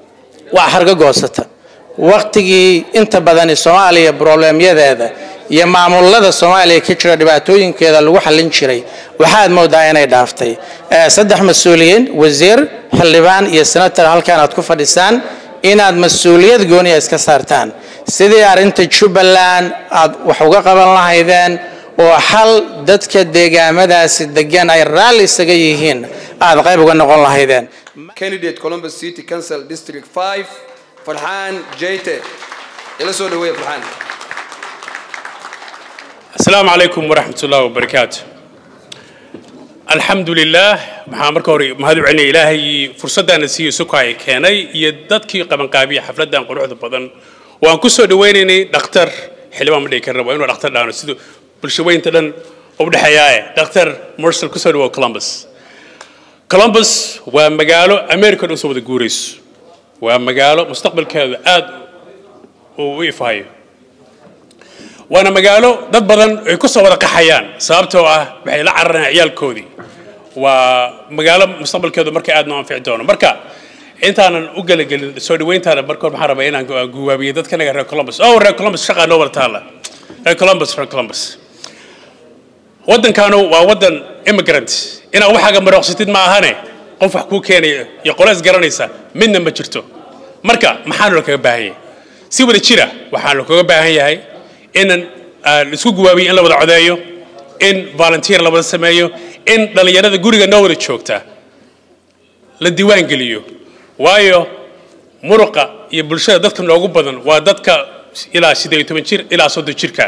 waa xargo goosata waqtigii inta badani soomaaliya broblemyadeeda iyo maamulada soomaaliya ka jira dhibaatooyinkeeda lagu xallin jiray waxaad moodaa inay dhaaftay saddex mas-uuliyiin wasiir xildhibaan iyo senator halkan aad ku fadhisaan inaad mas-uuliyad gooniya iska saartaan sidii arrinta jubbaland aad wax uga qaban lahaydeen oo xal dadka deegaamadaasi degan ay raalli isaga yihiin aad qayb uga noqon lahaydeen candidate columbus city council district 5 farxaan jeyte ila soo dhaweeya farxaan السلام عليكم ورحمة الله وبركاته الحمد لله maxaa marka hore mahad u celinaya ilaahay fursaddaana siiyo sukaaya keenay iyo dadkii qabanqaabiya xafladdan quruxda badan oo aan ku soo dhawaynaynay dhakhtar xildhibaan ma dhihi karna waa inuu dhakhtar dhaano siduu bulshaweynta dhan u dhexeeyaaye dhakhtar mursal kusoo dhawow columbus columbus waa magaalo america dhan soo wada guurayso waa magaalo mustaqbalkeedu aad uu u ifahayo waana magaalo dad badan ay ku soo wada qaxayaan sababtoo ah waxay la cararayaan ciyaalkoodii waa magaalo mustaqbalkeedu marka aad noo anfici doono marka intaanan u gelagelin soo dhaweyntaana markood waxaan rabaa inaan guwaabiyo dadka naga reer columbus oh reer columbus shaqaa noo wada taalla reer columbus reer columbus waddankaanu waa waddan immigrant inaad waxaaga marooqsatid ma ahane qof wax kuu keenaya iyo qolees garanaysa midna ma jirto marka maxaanu la kaga baahan yahay si wada jira waxaanu kaga baahan yahay inan isku guwaabiyo in la wada codeeyo in volunteer la wada sameeyo in dhallinyarada guriga noo wada joogta la diiwaan geliyo waayo muruqa iyo bulshada dadka noogu badan waa dadka ilaa siddeed iyo toban jir ilaa soddon jirka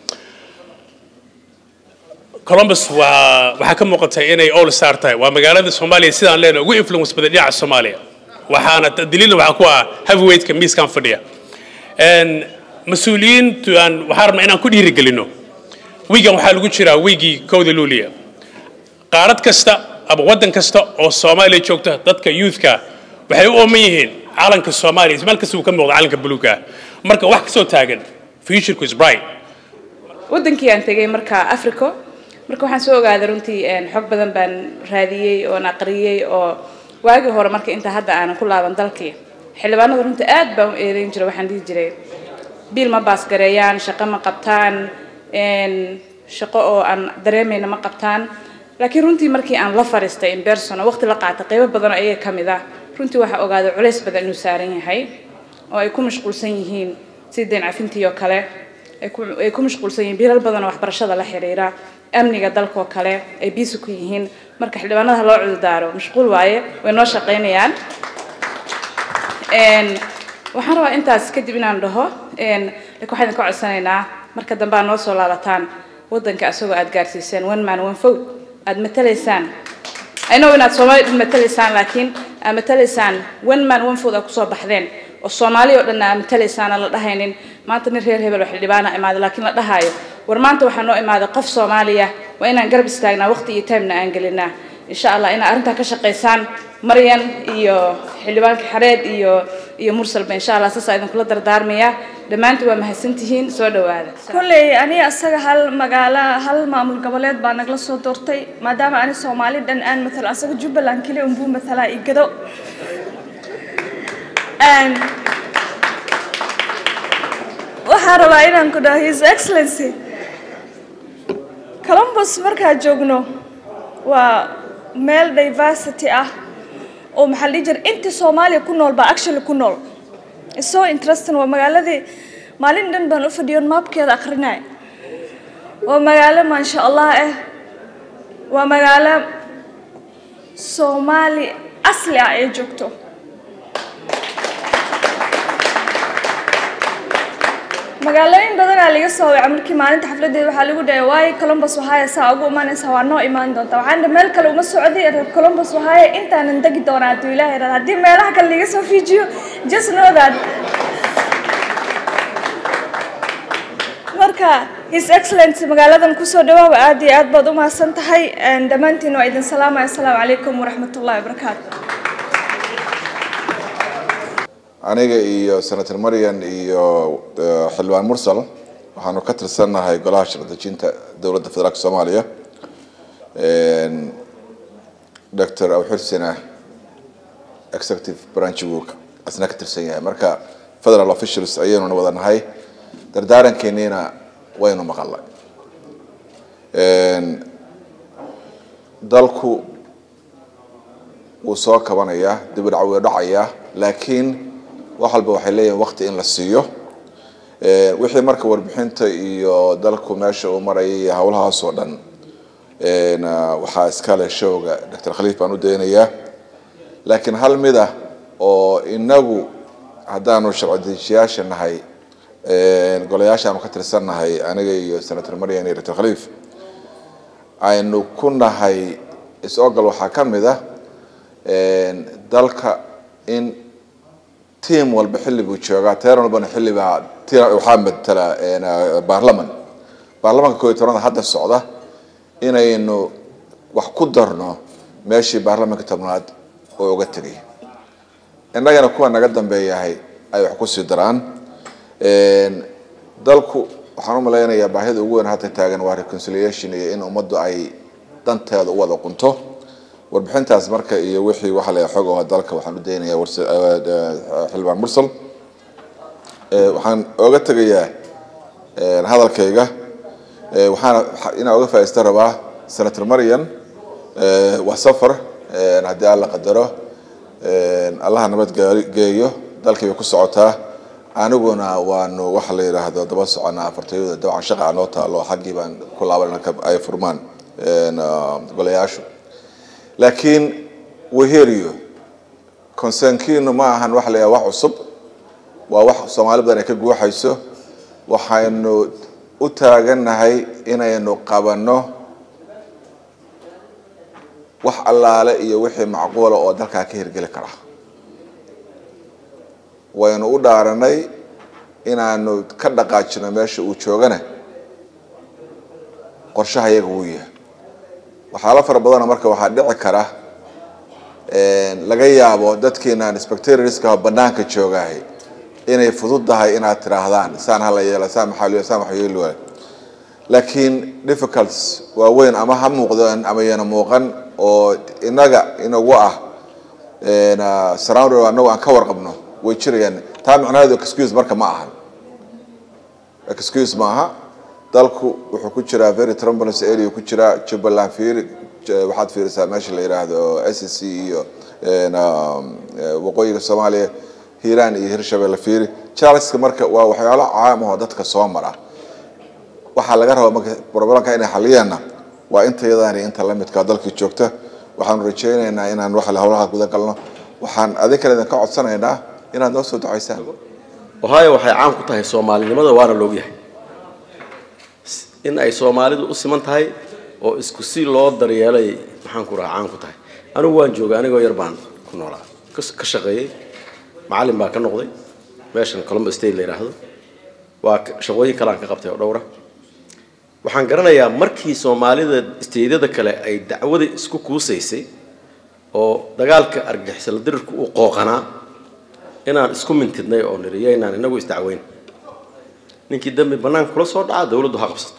columbus waa waxaa ka muuqata inay all star tahay waa magaalada soomaaliya sidaan leenahay ugu influence badan dhinaca soomaaliya waxaana daliilna waxaa ku ah heavyweightka miiskan fadhiya mas-uuliyiintu aan waxaan rabnaa inaan ku dhiirigelino wiigan waxaa lagu jiraa wiigii kowda luuliya qaarad kasta ama waddan kasta oo soomaaliya joogta dadka youthka waxay u ooman yihiin calanka soomaaliya meel kasta uu ka muuqda calanka buluuga marka wax kasoo taagan futureku is bright waddankii aan tegay marka africo marka waxaan soo ogaaday runtii xog badan baan raadiyey oon aqriyey oo waagii hore marka inta hadda aanan ku laaban dalkii xildhibaanada runtii aad baan u eedeyn jiray waxaan dhihi jiray biil ma baasgareeyaan shaqo ma qabtaan shaqo oo aan dareemayna ma qabtaan laakiin runtii markii aan la fariistay in person oo waqti la qaatay qaybo badan oo ayaga ka mid ah runtii waxaa ogaaday culays badan inuu saaran yahay oo ay ku mashquulsan yihiin sidii dayn cafintii oo kale ay ku mashquulsan yihiin biilal badan oo waxbarashada la xiriira amniga dalkoo kale ay biisi ku yihiin marka xildhibaanada ha loo cududaaro mashquul waaye way noo shaqaynayaan Een, waxaan rabaa intaas kadib inaan dhaho een, laakiin waxaan idinka codsanaynaa marka dambe aad noo soo laabataan waddanka asagoo aad gaarsiiseen one man one vote aad matalaysaan I know inaad soomaali dhan matalaysaan laakiin aad matalaysaan one man one vote aad kusoo baxdeen oo soomaali oo dhan aad matalaysaan aan la dhahaynin maanta nin reer hebel oo xildhibaana imaaday laakiin la dhahaayo war maanta waxaa noo imaaday qof soomaaliya waa inaan garab istaagnaa waqti iyo timena aan gelinaa insha allah inaad arrintaa ka shaqaysaan maryan iyo xildhibaanka xareed iyo iyo mursalba insha allah saasaa idinkula dardaarmaya dhammaantiin waa mahadsantihiin soo dhawaada kolley aniga asaga hal magaalo hal maamul goboleed baa nagala soo doortay maadaama ani soomaali dhan aan matalo asaga jubbaland keli unbuu matalaa igado Een, waxaan rabaa inaan ku dhaho his excellency columbus markaan joogno waa meel diversity ah oo maxaa la dhihi jiray intii soomaaliya ku nool baa actually ku nool It's so interesting waa magaaladii maalin dhan baan u fadhiyon maapkeeda akrinay waa magaalo maasha allah ah waa magaalo soomaali asli ah ay joogto magaalooyin badanaa laga soo wacay markii maalinta xafladeeda waxaa lagu dhahay waayo columbus ohio saa ugu imaanaysaa waa noo imaan doontaa waxaan dhahay meel kale uma socday reer columbus ohio intaanan degi doonaa hadduu ilaahay yidhahdo haddii meelaha kale laga soo fiijiyo just know that marka his excellency magaaladan kusoo dhawaaba aad iyo aad baad u mahadsan tahay Een, dhammaantiin waa idin salaamaya asalaamu calaykum waraxmatullahi wabarakaatu aniga iyo senator marian iyo eh, xildhibaan mursal waxaanu ka tirsannahay golaha sharci-dejinta dowladda federaalka soomaaliya Een, dr awxirsina executive branch buu asna ka tirsan yahay marka federal officials ayaynuna wada nahay dardaarankeeniina waynu maqalnay Een, dalku wuu soo kabanayaa dib u dhac wuu dhacayaa laakiin wax walba waxay leeyihiin waqti in la siiyo Ee, wixii marka warbixinta iyo dalku meesha uu marayay iyo howlahaas oo dhan een, ah, waxaa iskale showga dr khaliif baan u daynayaa laakiin hal mid ah oo inagu haddaanu sharci dejiyaasha nahay een, golayaasha aanu ka tirsannahay aniga iyo senator marian iyo dr khaliif aynu ku nahay is-ogal waxaa ka mid ah een, dalka in tiim walba xilli buu joogaa teeran walbana xilli baa ti- waxaa matala een, ah, baarlaman baarlamanka koob iyo tobnaad hadda socda inaynu wax ku darno meeshii baarlamanka tobnaad oo uga tegay innagana kuwa naga dambeeyahay ay wax kusii daraan Een, dalku waxaan u malaynayaa baahida ugu weyn hadda taagan waa reconciliation iyo in ummaddu ay danteeda u wada qunto warbixintaas marka iyo wixii waxa la xog oo dalka waxaan u daynayaa warse- eh, eh, xildhibaan mursal Eh, waxaan oga tegayaa eh, hadalkayga Eh, waxaana waxa- inaan oga faa'iista rabaa senator marian eh, waa safar eh, haddii alla qadaro Eh, allaha nabad gaari- geeyo dalkii bay ku socotaa aniguna waanu waxa la yidhaahdo daba soconaa afartayada dabcan shaqa noo taalo xaggii baan ku laabanana ka- ay furmaan een, ah, golayaashu laakiin weheriyo concernkiinu ma ahan waxa la yidhaha wax cusub waa wax soomaali badan ay ka guuxayso waxaynu u taagannahay inaynu qabanno wax allaale iyo wixii macquula oo dalkaa ka hirgeli kara waynu u dhaaranay inaanu ka dhaqaajino meesha uu joogana qorshaha iyaga wuu yahay waxyaalo fara badanoo marka waxaa dhici kara een, laga yaabo dadkiina inspectorska banaanka joogahay inay fududahay inaad tiraahdaan saan hala yeela saan maxaa loo saan wax yeeli waayo laakiin difficulties waaweyn ama ha muuqdaan ama yana muuqan oo inaga inagu ah een, ah, surrounded anagu aan ka warqabno way jirayaan taa macnaheedu excuse marka ma ahan excuse maaha dalku wuxuu ku jiraa very trombolence area ku jiraa jubbaland fiiri j- waxaad fiirisaa meesha la yidhaahdo s c iyo een, um, eh, waqooyiga soomaaliya hiiraan iyo hirshabelle fiiri charleska marka waa waxyaalo caam ah oo dadka soo mara waxaa laga rabaa marka problemka inay xaliyaanna waa inta yadaan iyo inta lamidka dalkii joogta waxaanu rajaynaynaa inaan wax howlaha guda galno waxaan adig kale idinka codsanaynaa inaad noo soo ducaysaan ohio waxay caan ku tahay soomaalinimada waana loogyahay in ay soomaalidu u siman tahay oo isku si loo daryeelay maxaan ku raha caan ku tahay anigu waan joogay anigoo yar baan ku noolaa ka- ka shaqeeyey macallin baa ka noqday meeshan columbus state la yidhaahdo waa ka- shaqooyin kale aan ka qabtay oo dhowra waxaan garanayaa markii soomaalida isteydyada kale ay dacwada isku kuusaysay oo dagaalka argixisala dirirku uu qooqanaa inaan isku mintidnay oo niri yaynaan inagu isdacweyn ninkii dambi banaanka kula soo dhaca dawladdu ha qabsato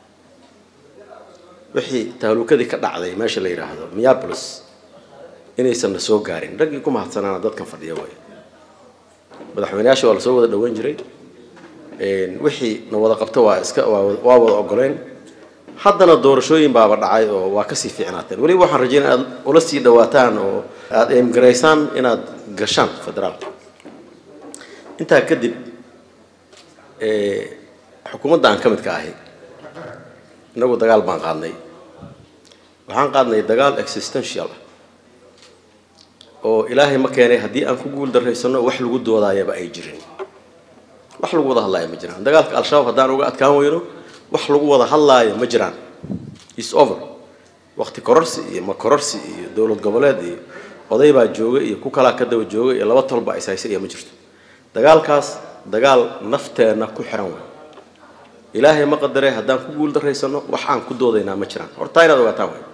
wixii tahluukadii ka dhacday meesha la yidhaahdo minneapolis inaysan na soo gaarin raggii ku mahadsanaana dadkan fadhiya way madaxweyneyaasha waa lasoo wada dhaweyn jiray Een, wixii na wada qabta waa iska waa wada- waa wada ogoleyn haddana doorashooyin baaba dhacay oo waa kasii fiicnaateen weliba waxaan rajeynaya aad ula sii dhawaataan oo aad eemgaraysaan inaad gashaan federaalka intaa kadib ee, xukuumadda aan ka midka ahay innagu dagaal baan qaadnay waxaan qaadnay dagaal existential ah oo ilaahay ma keenay haddii aan ku guul daraysano wax lagu doodaayaba ay jirin wax lagu wada hadlaaya ma jiraan dagaalka al-shabaab haddaan uga adkaan weyno wax lagu wada hadlaaya ma jiraan is over waqti kororsi iyo ma kororsi iyo dowlad goboleed iyo oday baa jooga iyo ku kalaa ka daba jooga iyo laba tolba is haysa iyo ma jirto dagaalkaas dagaal nafteenna ku xiran wey ilaahay ma qadare haddaan ku guul daraysano wax aan ku doodaynaa ma jiraan horta inaad ogaataan wey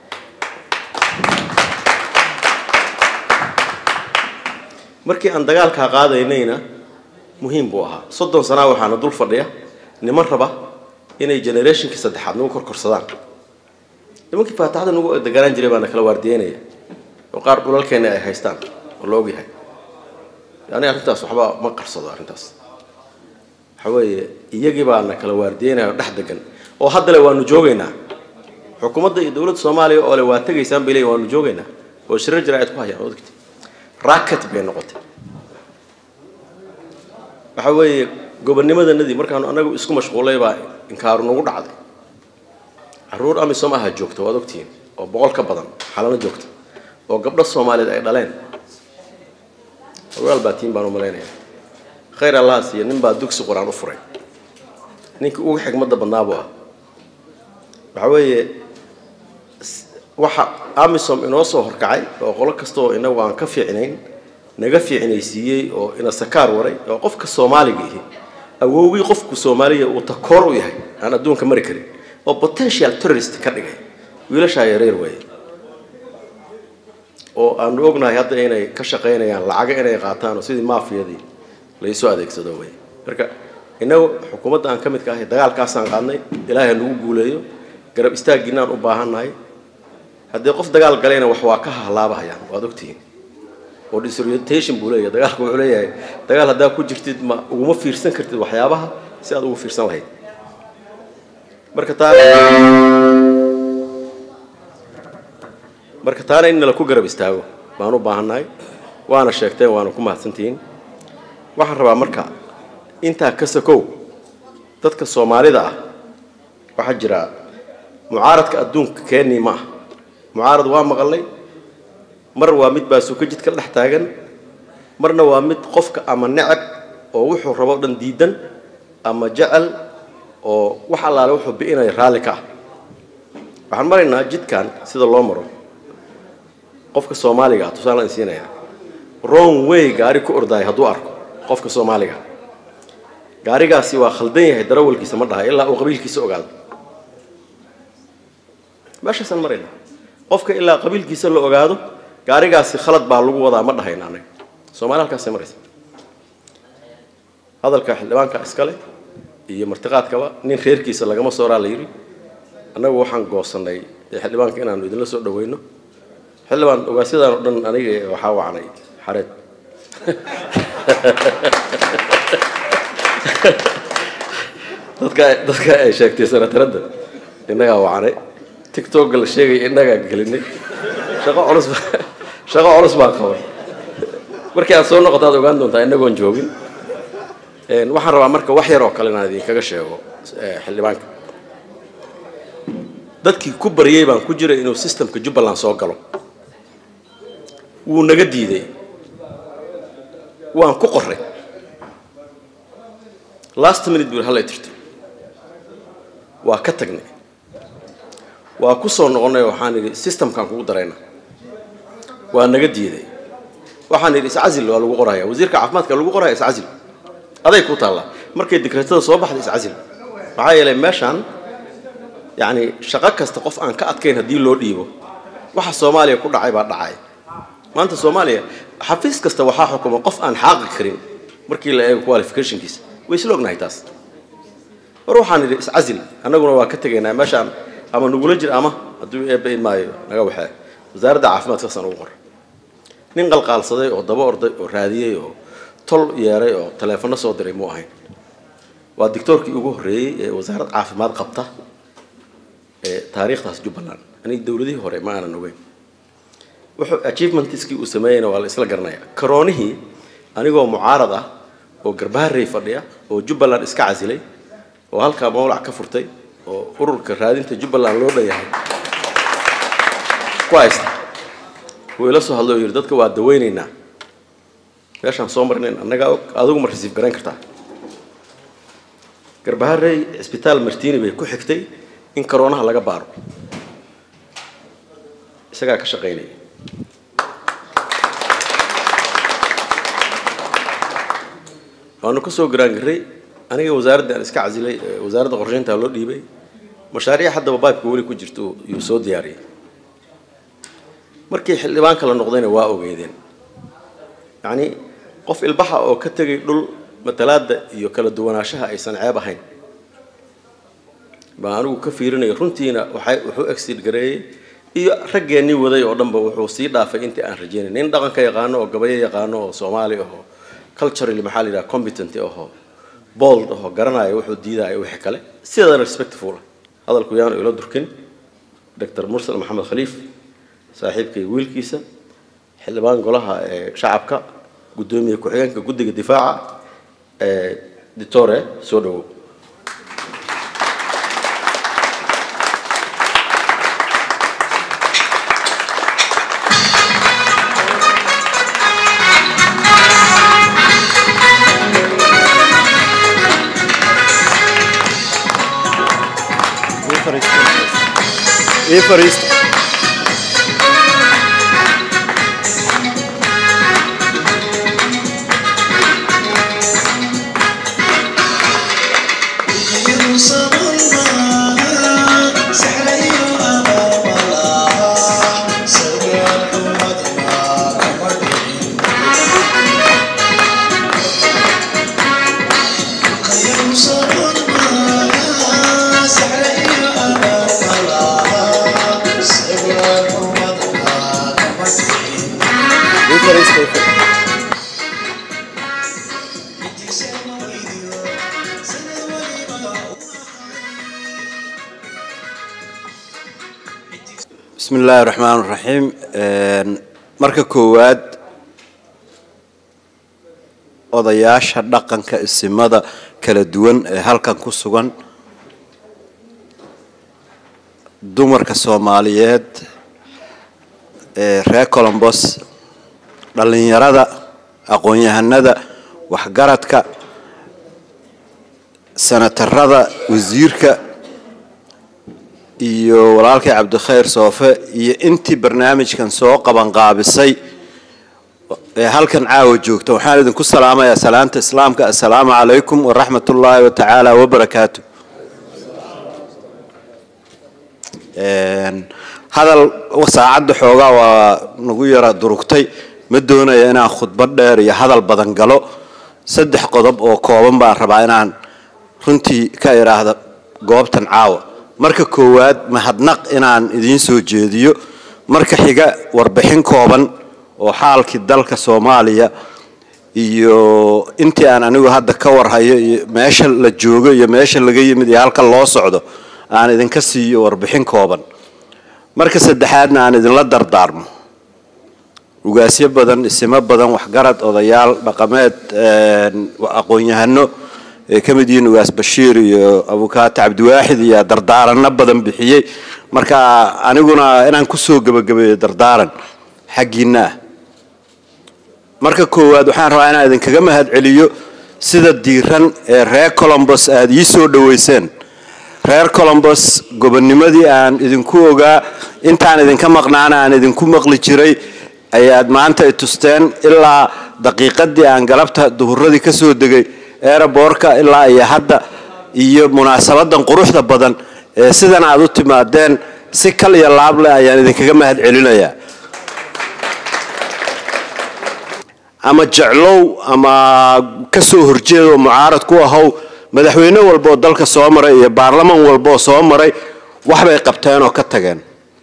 markii aan dagaalkaa qaadaynayna muhiim buu ahaa soddon sanaa waxaana dul fadhiya niman raba inay generationkii saddexaad nagu korkorsadaan nimankii faataxda nagu deganaan jiray baana kala waardiyeynaya oo qaar dhulalkeena ay haystaan oo la ogyahay yani arrintaas waxba ma qarsado arrintaas waxa weeye iyagii baana kala waardiyeynaya oo dhex degan oo haddale waanu joogaynaa xukuumadda iyo dowladda soomaaliya oo le waa tegaysaan bay leeyihin waanu joogaynaa oo shirar jaraa'id ku hayaan odagti racket bay noqotay waxa weeye gobonnimadanadii markaanu anagu isku mashquulay baa inkaaru nagu dhacday caruur amisom aha joogta waad ogtihiin oo boqol ka badan xalano joogta oo gabdho soomaaliyeed ay dhaleen ogaal baa tiin baan u malaynaya khayr allah siiyo nin baa dugsi qur-aan u furay ninkii ugu xigmadda badnaa buu ah waxa weeye s- waxa amisom inoo soo horkacay oo qolo kasta oo inagu aan ka fiicnayn naga fiicnaysiiyey oo ina sakaar waray oo qofka soomaaliga ihi awowgii qofku soomaaliya uu takoor u yahay aan adduunka mari karin oo potential terrorist ka dhigay wiilashaa yareer weeye oo aanu ognahay hadda inay ka shaqaynayaan lacaga inay qaataan oo sidii maafiyadii laysoo adeegsado wey marka innagu xukuumadda aan ka midka ahay dagaalkaasaan qaadnay ilaahay ha nagu guuleeyo garab istaaggiinaan u baahannahay haddii qof dagaal galayna wax waa ka hahlaabahayaan waad ogtihiin oo disorientation buu leeyahay dagaalku wuxuu leeyahay dagaal haddaa ku jirtid ma uguma fiirsan kartid waxyaabaha si aad ugu fiirsan lahayd marka taa marka taana in nala ku garab istaago baan u baahannahay waana sheegteen waana ku mahadsantihiin waxaan rabaa marka intaa ka sakow dadka soomaalida ah waxaa jira mucaaradka adduunka keenii ma ah mucaarad waa maqalnay mar waa mid baasuka jidka dhex taagan marna waa mid qofka ama necab oo wuxuu rabo o dhan diidan ama jecel oo wax allaale wuxuu bi'inaya raalli ka ah waxaan maraynaa jidkan sida loo maro qofka soomaaliga ah tusaalaan siinayaa wrong way gaari ku ordaaya hadduu arko qofka soomaaliga gaarigaasi waa khaldan yahay darawalkiisa ma dhahay ilaa uu qabiilkiisa ogaado meeshaasaan maraynaa qofka ilaa qabiilkiisa la ogaado gaarigaasi khalad baa lagu wadaa ma dhahayna anaga soomaali halkaasay maraysa hadalka xildhibaanka iskale iyo martiqaadkaba nin reerkiisa lagama sooraa la yidhi annagu waxaan goosannay ee xildhibaanka inaanu idinla soo dhaweyno xildhibaan ogaasyadan oo dhan aniga waxaa wacnay xareed dadka dadka ay sheegtay sanataradda innagaa wacnay tictokga la sheegaya innagaa gelinay shaqo culus baa shaqo culus baan qaban markii aad soo noqoto aad ogaan doontaa innagoon joogin Een, waxaan rabaa marka wax yar oo kale inaan idinkaga sheego eh, xildhibaanka dadkii ku baryay baan ku jiray inuu systemka jubbaland soo galo wuu naga diiday waan ku qoray last minute buu hallay tirto waa ka tagnay waa ku soo noqonnay waxaan idhi systemkaan kugu darayna waa naga diiday waxaan idhi iscazil waa lagu qoraya wasiirka caafimaadka lagu qoraya iscazil aday ku taallaa markay dekreetada soo baxda iscazil maxaa yeelay meeshaan yacni shaqo kasta qof aan ka adkayn haddii loo dhiibo waxa soomaaliya ku dhacay baa dhacay maanta soomaaliya xafiis kasta waxaa xukuma qof aan xaaqi karin markii la eego qualificationkiisa way isla ognahay taas war waxaan idhi iscazil annaguna waa ka tegaynaa meeshaan ama nagula jir ama hadduu eebba maayo naga waxee wasaaradda caafimaadka saasaan ugu qoray nin qalqaalsaday oo daba orday oo raadiyey oo tol yeeray oo taleefanno soo diray muu ahayn waa dictoorkii ugu horreeyey ee wasaarad caafimaad qabta ee taariikhdaas jubbaland aniga dowladihii hore ma aanan ogeyn wuxuu achievementiskii uu sameeyeyna waa la isla garanaya karoonihii anigoo mucaarad ah oo garbaharey fadhiya oo jubbaland iska casilay oo halkaa mawlac ka furtay oo ururka raadinta jubbaland loo dhanyahay ku haysta wuu ila soo hadlay oo yidhi dadka waa daweynaynaa meeshaan soo marinayn annagaa og adigu ma rasiif garayn kartaa garbaharey cisbitaal martini bay ku xigtay in karoonaha laga baaro isagaa ka shaqaynaya waanu ka soo garaangaray aniga wasaaradda aan iska casilay ee wasaaradda qorsheynta loo dhiibay mashaariic haddaba baybka weli ku jirto yuu soo diyaariyay markii xildhibaanka la noqdayna waa ogeydeen yacni qof ilbaxa oo ka tegay dhul matalaadda iyo kala duwanaanshaha aysan ceeb ahayn baa anigu ka fiirinaya runtiina waxay wuxuu exid gareeyey iyo raggeennii waday oo dhanba wuxuu sii dhaafay intii aan rajeynay nin dhaqanka yaqaano oo gabayo yaqaano oo soomaali ahoo culturally maxaa la yidhaha competent ahoo bold ahoo garanaya wuxuu diidaya wixii kale sideedana respectful hadalku yaanu ila durkin dr mursal maxamed khaliif saaxiibkay wiilkiisa xildhibaan golaha ee shacabka guddoomiye ku-xigeenka guddiga difaaca ee ditore soo dhawow ii fariista ii fariista ii fariista bismi illaahi raxmaan raxiim marka koowaad odayaasha dhaqanka isimada kala duwan ee halkan ku sugan dumarka soomaaliyeed ee reer colombos dhallinyarada aqoon-yahanada waxgaradka senatarada wasiirka iyo walaalkay cabdikhayr soofe iyo intii barnaamijkan soo qabanqaabisay ee halkan caawa joogta waxaan idinku salaamayaa salaanta islaamka assalaamu calaykum waraxmat ullaahi watacaala wabarakaatu hadal saacadda xoogaa waa nagu yara durugtay ma doonaya inaan khudbad dheer iyo hadal badan galo saddex qodob oo kooban baan rabaa inaan runtii ka idhaahda goobtan caawa marka koowaad mahadnaq inaan idiin soo jeediyo marka xiga warbixin kooban oo xaalkii dalka soomaaliya iyo intii aan anigu hadda ka warhayo iyo meesha la joogo iyo meesha laga yimid iyo halka loo socdo aan idinka siiyo warbixin kooban marka saddexaadna aan idinla dardaarmo ugaasyo badan isimo badan waxgarad odayaal dhaqameed aqoon-yahano ay ka mid yihiin ugaas bashiir iyo abukaata cabdiwaaxid iyo dardaaranno badan bixiyey marka aniguna inaan kusoo gebagabeeyo dardaaran xaggiina ah marka koowaad waxaan rabaa inaan idinkaga mahad celiyo sida diiran ee reer colombos aada ii soo dhoweyseen reer colombos gobonnimadii aan idinku ogaa intaan idinka maqnaana aan idinku maqli jiray ayaad maanta i tusteen ilaa daqiiqadii aan galabta duhuradii ka soo degay eeraboorka ilaa iyo hadda iyo munaasabadan quruxda badan ee sidan aad u timaadeen si kal iyo laab leh ayaan idinkaga mahad celinayaa ama jeclow ama ka soo horjeedoo mucaarad ku ahow madaxweyne walba oo dalka soo maray iyo baarlaman walba oo soo maray waxbay qabteen oo ka tageen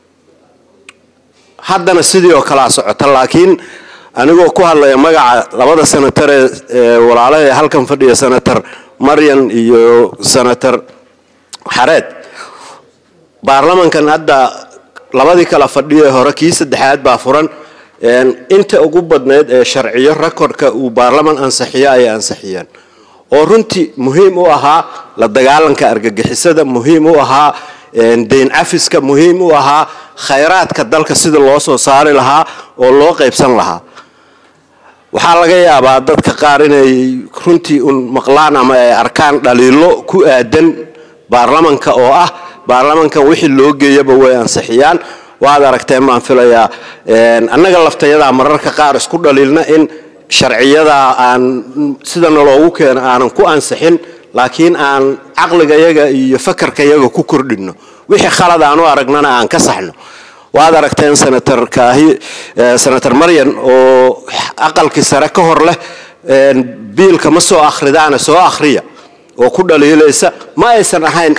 haddana sidii oo kalea socota laakiin anigoo ku hadlaya magaca labada senatar ee walaalaha ee halkan fadhiya senator maryan iyo senator xareed baarlamankan hadda labadii kala fadhiyo ee hore kii saddexaad baa furan inta ugu badnayd ee sharciyo rekordka uu baarlaman ansixiyo ayay ansixiyeen oo runtii muhiim u ahaa la dagaalanka argagixisada muhiim u ahaa dayn cafiska muhiim u ahaa khayraadka dalka sida loo soo saari lahaa oo loo qaybsan lahaa waxaa laga yaabaa dadka qaar inay runtii un maqlaan ama ay arkaan dhaliilo ku aadan baarlamanka oo ah baarlamankan wixii loo geeyaba way ansixiyaan waad aragteen baan filayaa annaga laftayadaa mararka qaar isku dhaliilna in sharciyadaa aan sidana loogu keeno aanan ku ansixin laakiin aan caqligayaga iyo fakarkayaga ku kordhinno wixii khalad aan u aragnana aan ka saxno waad aragteen senator kaahi senator maryan oo aqalkii sare ka hor leh biilka ma soo akhridaana soo akhriya oo ku dhaliilaysa ma aysan ahayn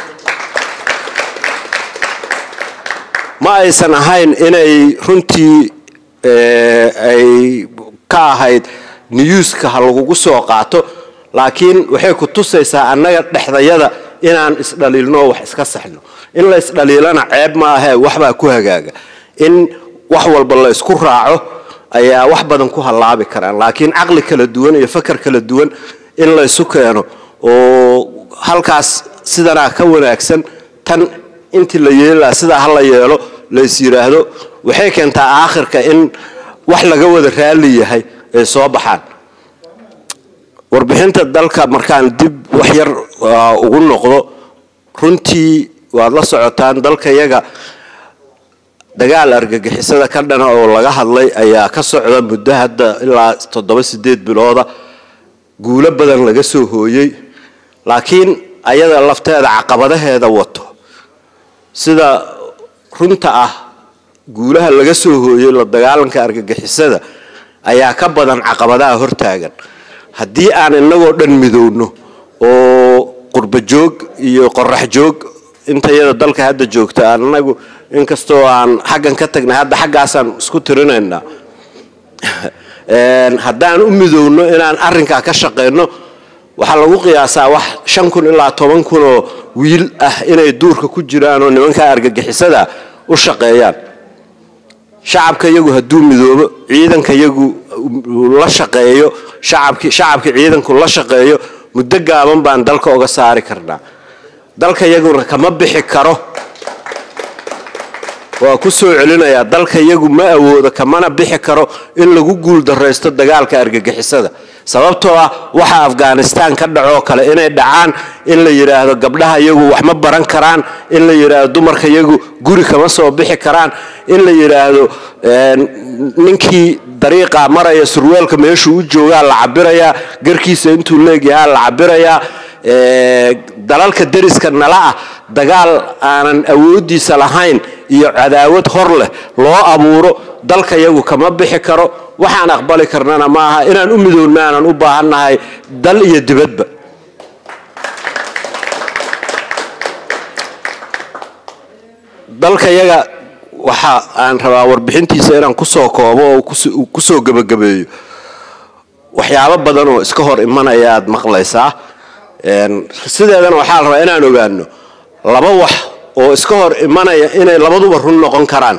ma aysan ahayn inay runtii ay ka ahayd niyuuska ha lagugu soo qaato laakiin waxay ku tusaysaa annaga dhexdayada inaan isdhaliilno oo wax iska saxno in la isdhaliilana ceeb ma ahee waxbaa ku hagaaga in wax walba la isku raaco ayaa wax badan ku hallaabi karaan laakiin caqli kala duwan iyo fakar kala duwan in la isu keeno oo halkaas sidanaa ka wanaagsan tan intii la yeelilaa sidaa ha la yeelo la is yidhaahdo waxay keentaa aakhirka in wax laga wada raalli yahay ay soo baxaan warbixinta dalka markaan dib wax yar ugu noqdo runtii waad la socotaan dalka yaga dagaal argagixisada ka dhana oo laga hadlay ayaa ka socda muddo hadda ilaa toddoba sideed bilooda guulo badan laga soo hooyey laakiin ayada lafteeda caqabadaheeda wato sida runta ah guulaha laga soo hooyey la dagaalanka argagixisada ayaa ka badan caqabadaha hortaagan haddii aan inagoo dhan midowno oo qurba joog iyo qorax joog inta iyada dalka hadda joogta anagu inkastoo aan xaggan ka tagnay hadda xaggaasaan isku tirinaynaa haddaan u midowno inaan arrinkaa ka shaqayno waxaa lagu qiyaasaa wax shan kun ilaa toban kun oo wiil ah inay duurka ku jiraan oo nimankaa argagixisada u shaqeeyaan shacabka iyagu hadduu midoobo ciidanka iyagu la shaqeeyo shacabki shacabka ciidanku la shaqeeyo muddo gaaban baan dalka uga saari karnaa dalka iyaguna kama bixi karo waa ku soo celinayaa dalka iyagu ma awoodo kamana bixi karo in lagu guul daraysto dagaalka argagixisada sababtoo ah waxa afghanistan ka dhacoo kale inay dhacaan in la yidhaahdo gabdhaha iyagu wax ma baran karaan in la yidhaahdo dumarka iyagu guri kama soo bixi karaan in la yidhaahdo ninkii dariiqa maraya surweelka meeshuu u joogaa la cabirayaa garkiisa intuu leegyahaa la cabirayaa dalalka deriska nala ah dagaal aanan awoodiisa lahayn iyo cadaawad hor leh loo abuuro dalka iyagu kama bixi karo waxaan aqbali karnana ma aha inaan u midoonna aanan u baahannahay dal iyo dibadba dalka iyaga waxa aan rabaa warbixintiisa inaan kusoo koobo oo kusoo gebagabeeyo waxyaabo badan oo iska hor imanaya aad maqlaysaa sideedana waxaa la rabaa inaan ogaano laba wax oo iska hor imanaya inay labaduba run noqon karaan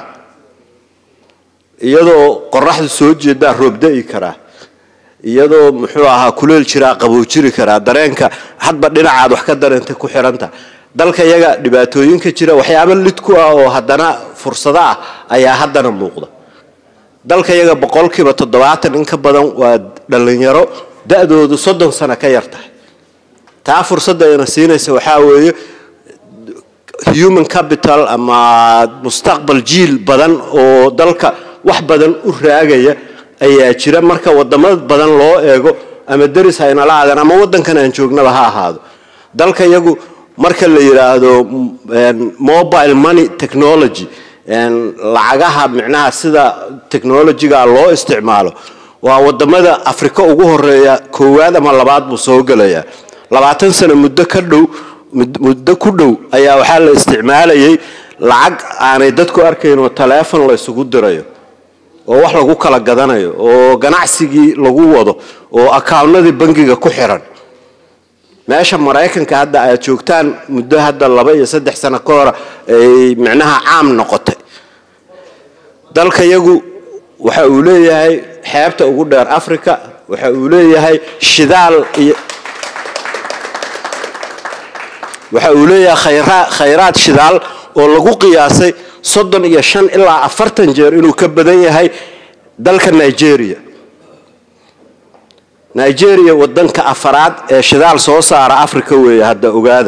iyadoo qoraxdu soo jeedaa roob da'i karaa iyadoo muxuu ahaa kuleel jiraa qabow jiri karaa dareenka hadba dhinacaad wax ka dareentay ku xiranta dalka iyaga dhibaatooyinka jira waxyaabo lid ku ah oo haddana fursado ah ayaa haddana muuqda dalka yaga boqolkiiba toddobaatan in ka badan waa dhalinyaro da-doodu soddon sano ka yar tahay taa fursadda ayna siinaysa waxaa weeye human capital ama mustaqbal jiil badan oo dalka wax badan u raagaya ayaa jira marka wadamo badan loo eego ama deris haynala aadaan ama wadankan aan joognaba ha ahaado dalka yagu marka la yidhaahdo mobile money technology lacagaha micnaha sida technologiga loo isticmaalo waa wadamada afrika ugu horeeya koowaad ama labaad buu soo gelayaa labaatan sano muddo ka dhow muddo ku dhow ayaa waxaa la isticmaalayay lacag aanay dadku arkayn oo taleefon la isugu dirayo oo wax lagu kala gadanayo oo ganacsigii lagu wado oo akaawnadii bangiga ku xiran meesha maraykanka hadda aad joogtaan muddo hadda laba iyo saddex sano ka hor ay micnaha caam noqotay dalka yagu waxa uu leeyahay xeebta ugu dheer africa waxa uu leeyahay shidaal iyo waxa uu leeyahay khayra- khayraad shidaal oo lagu qiyaasay soddon iyo shan ilaa afartan jeer inuu ka badan yahay dalka nigeria nigeria wadanka afaraad ee shidaal soo saara africa weeye hadda ogaada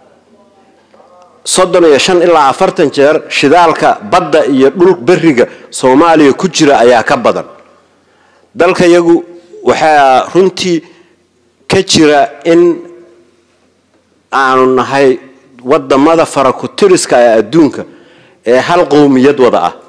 soddon iyo shan ilaa afartan jeer shidaalka badda iyo dhul beriga soomaaliya ku jira ayaa ka badan dalka yagu waxaa runtii ka jira in aanu nahay wadamada farakutiriska ee adduunka ee hal qowmiyad wada ah